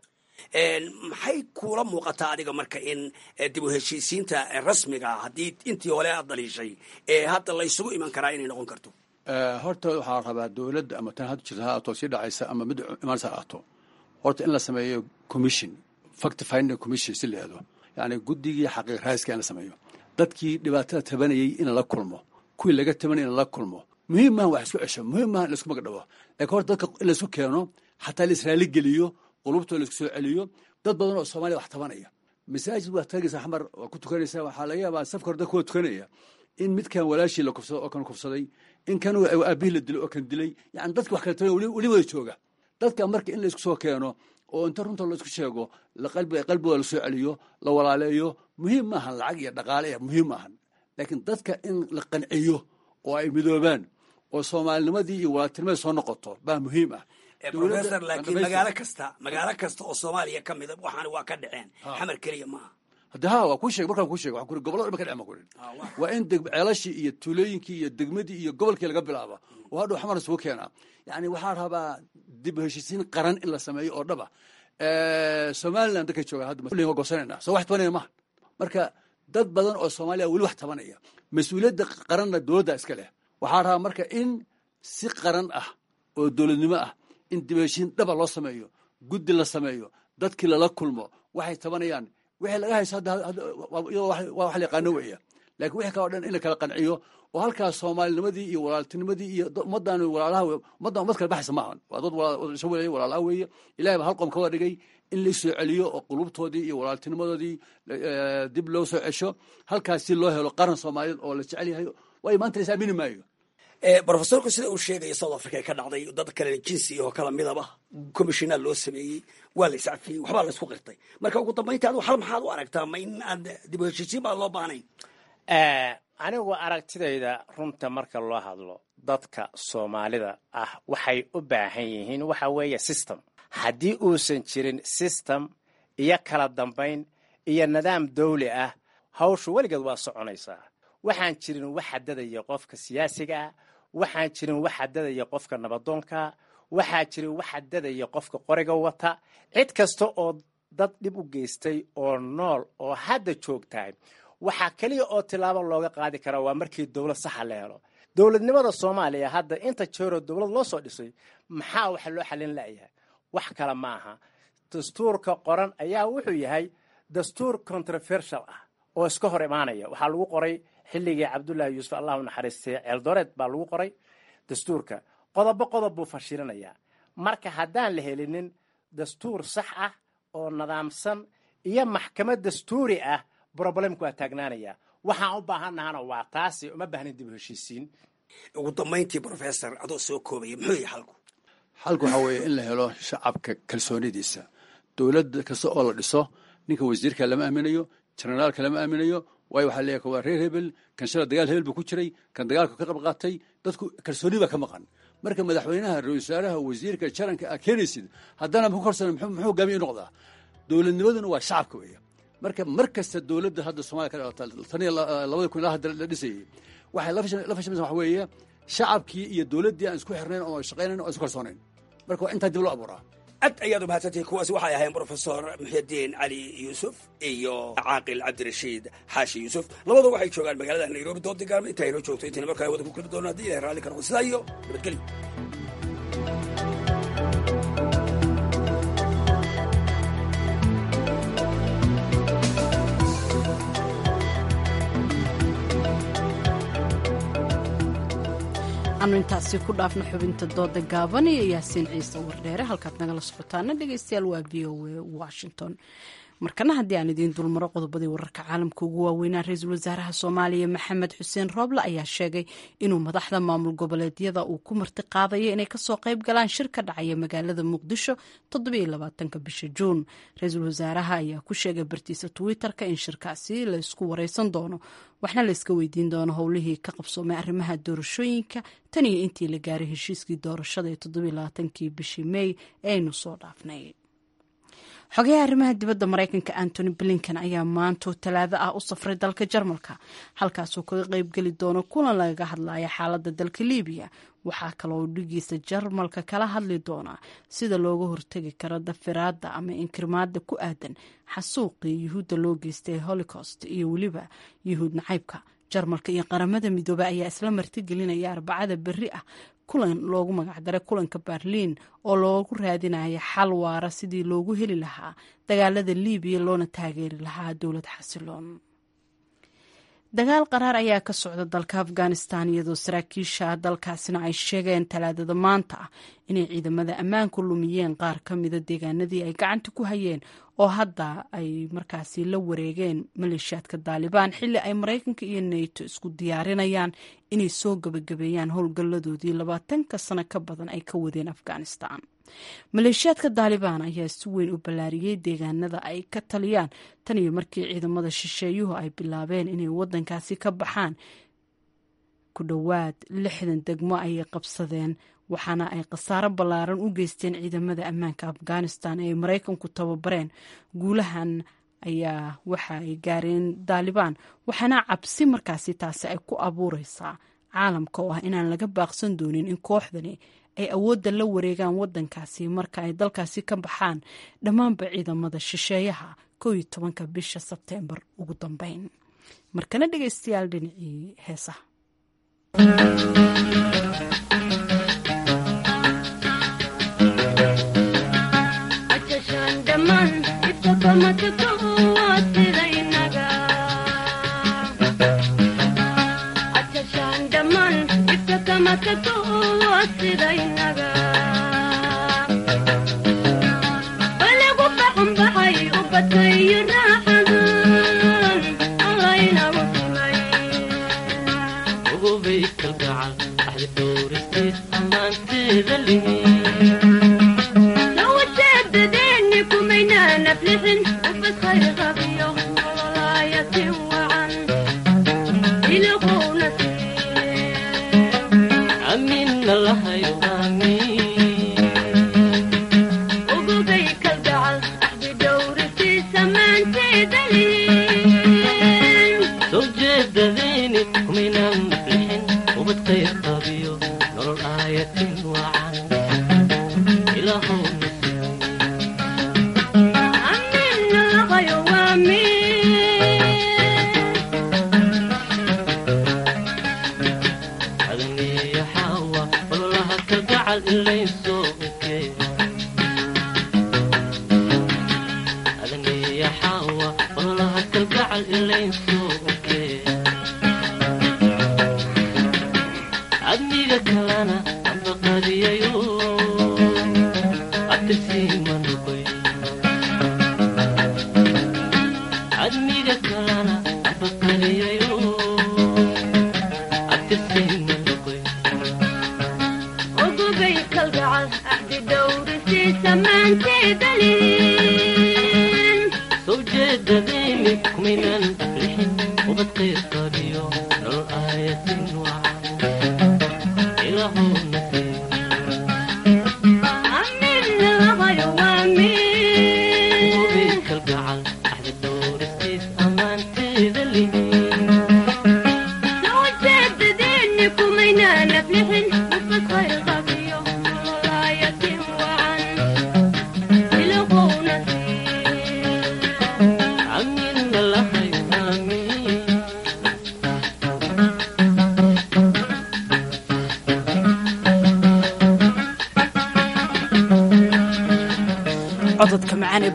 maxay kuula muuqataa adiga marka in dib u heshiisiinta rasmiga haddii intii hore aad daliishay ee hadda la isugu iman karaa inay noqon karto horta waxaa rabaa dowladda ama tan hadda jirta ha ato sii dhacaysa ama mid imaanaysa ha ato horta in la sameeyo commission fact finding commission si la yihahdo yani guddigii xaqiiq raayiska in la sameeyo dadkii dhibaatada tabanayay in la kulmo kuwii laga tabanayay in la kulmo muhiim maaha wax isku cesho muhiim maaha in laisku magdhabo laakiin horta dadka in laisku keeno xataa la israali geliyo qulubtooda laisku soo celiyo dad badan oo soomaaliya wax tabanaya masaajid waa tagaysa xamar waa ku tukanaysa waxaa laga yaabaa safka hore dadka waa tukanaya in midkan walaashii la kufsado oo kan kufsaday in kan aabihii la dilay oo kan dilay yani dadka wax kala taban weli wada jooga dadka marka in laisku soo keeno oo inta runta laisku sheego qalbigooda lasoo celiyo la walaaleeyo muhiim maahan lacag iyo dhaqaale muhiim maahan laakiin dadka in la qanciyo oo ay midoobaan oo soomaalinimadii iyo walaaltinimadii soo noqoto baa muhiim ah professor laakiin magaalo kasta magaalo kasta oo soomaaliya ka mida waxaana waa ka dhaceen xamar keliya maaha hadde ha waa kuu sheeg markaan kuu sheeg waxaan kuri gobolada dhan ba ka dhacen baan kurin waa in deg ceelashii iyo tuulooyinkii iyo degmadii iyo gobolkii laga bilaaba oo hadhow xamar isugu keenaa yani waxaa rabaa dib u heshiisiin qaran in la sameeyo oo dhaba somaliland dadka jooga hadda waa goosanayna soo wax tabanaya maha marka dad badan oo soomaaliya weli wax tabanaya mas-uuliyadda qaranna dowladda iska leh waxaa rabaa marka in si qaran ah oo dowladnimo ah in dib u heshiin dhaba loo sameeyo guddi la sameeyo dadkii lala kulmo waxay tabanayaan wixii laga hayso waa wax la yaqaano weya laakiin wixii kaloo dhan in la kala qanciyo oo halkaas soomaalinimadii iyo walaaltinimadii iyo ummaddan walaalaha ummaddan ummad kala baxaysa maahan waa dad isha weleeya walaalaha weeye ilahay baa hal qoom ka wada dhigay in la soo celiyo oo qulubtoodii iyo walaaltinimadoodii dib loo soo cesho halkaas si loo helo qaran soomaaliyeed oo la jecel yahay waayo maanta la is aamini maayo brofesorku sida uu sheegaya south africa ka dhacday dad kale jinsi oo kala midaba commissionaa loo sameeyey waa la iscafiyey waxbaa la isku qirtay marka ugu dambaynta adigu hal maxaad u aragtaa ma in aad dib u heshiisiin baa loo baahnayn anigu aragtidayda runta marka loo hadlo dadka soomaalida ah waxay u baahan yihiin waxa weeye system haddii uusan jirin system iyo kala dambayn iyo nidaam dawli ah hawshu weligeed waa soconaysaa waxaan jirin wax xadadaya qofka siyaasiga ah waxaan jirin wax xadadaya qofka nabadoonka waxaa jirin wax xadadaya qofka qoriga wata cid kasta oo dad dhib u geystay oo nool oo hadda joogtahay waxaa keliya oo tilaabo looga qaadi karaa waa markii dowlad saxa la helo dowladnimada soomaaliya hadda inta jeeroo dowlad loo soo dhisay maxaa wax loo xalin la'yahay wax kale ma aha dastuurka qoran ayaa wuxuu yahay dastuur controversial ah oo iska hor imaanaya waxaa lagu qoray xilligii cabdullaahi yuusuf allahu naxariistay ceeldoreed baa lagu qoray dastuurka qodobo qodob buu fashilinayaa marka haddaan la helinin dastuur sax ah oo nidaamsan iyo maxkamad dastuuri ah problemku waa taagnaanaya waxaan u baahannahana waa taasi uma baahnin dib u heshiisiin ugu dambayntii professor adoo soo koobaya muxuu yahay xalku xalku waxaa weeye in la helo shacabka kalsoonidiisa dowladda kasta oo la dhiso ninka wasiirka lama aaminayo jenaraalka lama aaminayo waayo waxaa leeyahay waa reer hebel kan shala dagaal hebel buu ku jiray kan dagaalka ka qayb qaatay dadku kalsooni baa ka maqan marka madaxweynaha ra-isul wasaaraha wasiirka jaranka aa keenaysid haddana muxuu korsan muxuu hogaamiye noqdaa dowladnimaduna waa shacabka weeya marka mar kasta dowladda hadda soomaliya ka dhalata tan iyo labada kun ilaa hadda la dhisayay waxay la fashamaysa waxa weeye shacabkii iyo dowladdii aan isku xirnayn oo shaqaynayn oo isku kalsoonayn marka waa intaa dib loo abuuraa aad ayaad umahadsantihin kuwaasi waxay ahayn brofesor muxyidiin cali yuusuf iyo caaqil cabdirashiid xaashi yuusuf labadu waxay joogaan magaalada nairobi dood digaarma intaa inoo joogto intayna markaa wada ku keli doono haddii ilahay raalli ka noqo sidaa iyo nabadgelyo aanu intaasi ku dhaafno xubinta dooda gaaban iyo yaasiin ciise wardheere halkaad nagala socotaana dhegeystayaal waa v o a washington markana haddii aan idiin dulmaro qodobadii wararka caalamka ugu waaweynaa ra-iisul wasaaraha soomaaliya maxamed xuseen rooble ayaa sheegay inuu madaxda maamul goboleedyada uu ku marti qaadayo inay kasoo qayb galaan shir ka dhacaya magaalada muqdisho toddobaatanka bisha juun ra-iisul wasaaraha ayaa ku sheegay bartiisa twitter-ka in shirkaasi laysku wareysan doono waxna layska weydiin doono howlihii ka qabsoomay arrimaha doorashooyinka tan iyo intii la gaaray heshiiskii doorashada ee toddobaaatankii bishii mey ee aynu soo dhaafnay xogayaha arrimaha dibadda maraykanka antony blinken ayaa maanto talaado ah u safray dalka jarmalka halkaasuu kaga qeybgeli doono kulan lagaga hadlaya xaaladda dalka libiya waxaa kaloo dhigiisa jarmalka kala hadli doonaa sida looga hortegi karo dafiraada ama inkirmaada ku aadan xasuuqii yuhuudda loo geystay holocaust iyo weliba yuhuud nacaybka jarmalka iyo qaramada midoobey ayaa isla martigelinaya arbacada berri ah kulan loogu magacdaray kulanka berliin oo loogu raadinaya xal waara sidii loogu heli lahaa dagaalada libiya loona taageeri lahaa dowlad xasiloon dagaal qaraar ayaa ka socda dalka afghanistan iyadoo saraakiisha dalkaasina ay sheegeen talaadada maanta ah inay ciidamada ammaanku lumiyeen qaar ka mida deegaanadii ay gacanta ku hayeen oo hadda ay markaasi la wareegeen maleeshiyaadka daalibaan xilli ay maraykanka iyo nato isku diyaarinayaan inay soo gabagabeeyaan howlgalladoodii labaatanka sano ka badan ay ka wadeen afghanistan maleeshiyaadka daalibaan ayaa si weyn u ballaariyey deegaanada ay ka taliyaan tan iyo markii ciidamada shisheeyuhu ay bilaabeen inay wadankaasi ka baxaan ku dhowaad lixdan degmo ayay qabsadeen waxaana ay khasaaro ballaaran u geysteen ciidamada ammaanka afghanistan ee ay maraykanku tababareen guulahan ayaa waxa ay gaareen daalibaan waxaana cabsi markaasi taasi ay ku abuureysaa caalamka oo ah inaan laga baaqsan doonin in kooxdani ay awoodda la wareegaan wadankaasi marka ay dalkaasi ka baxaan dhammaanba ciidamada shisheeyaha kow iyo tobanka bisha sebteembar ugu dambeyn markana dhegeystayaal dhinacii heesaha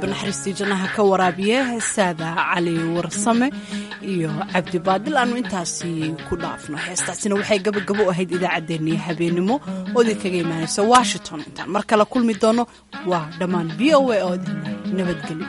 banaxariistii jannaha ka waraabiye heesaada cali warsame iyo cabdi baadil aanu intaasi ku dhaafno heestaasina waxay gabagabo ahayd idaacaddeenii habeenimo oo idinkaga imaanaysa washington intaan mar kale kulmi doono waa dhammaan v o a oo nabadgelyo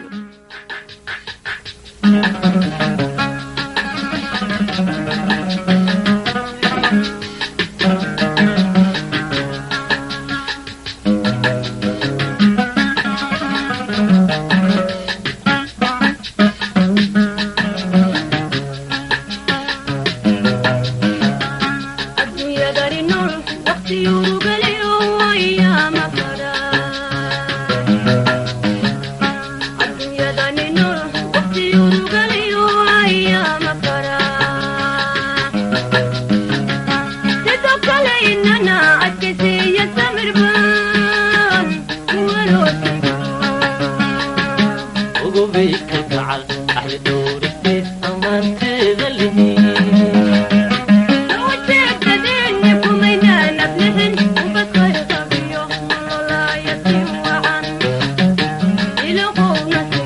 ugu bay kalgacal axdi dhowri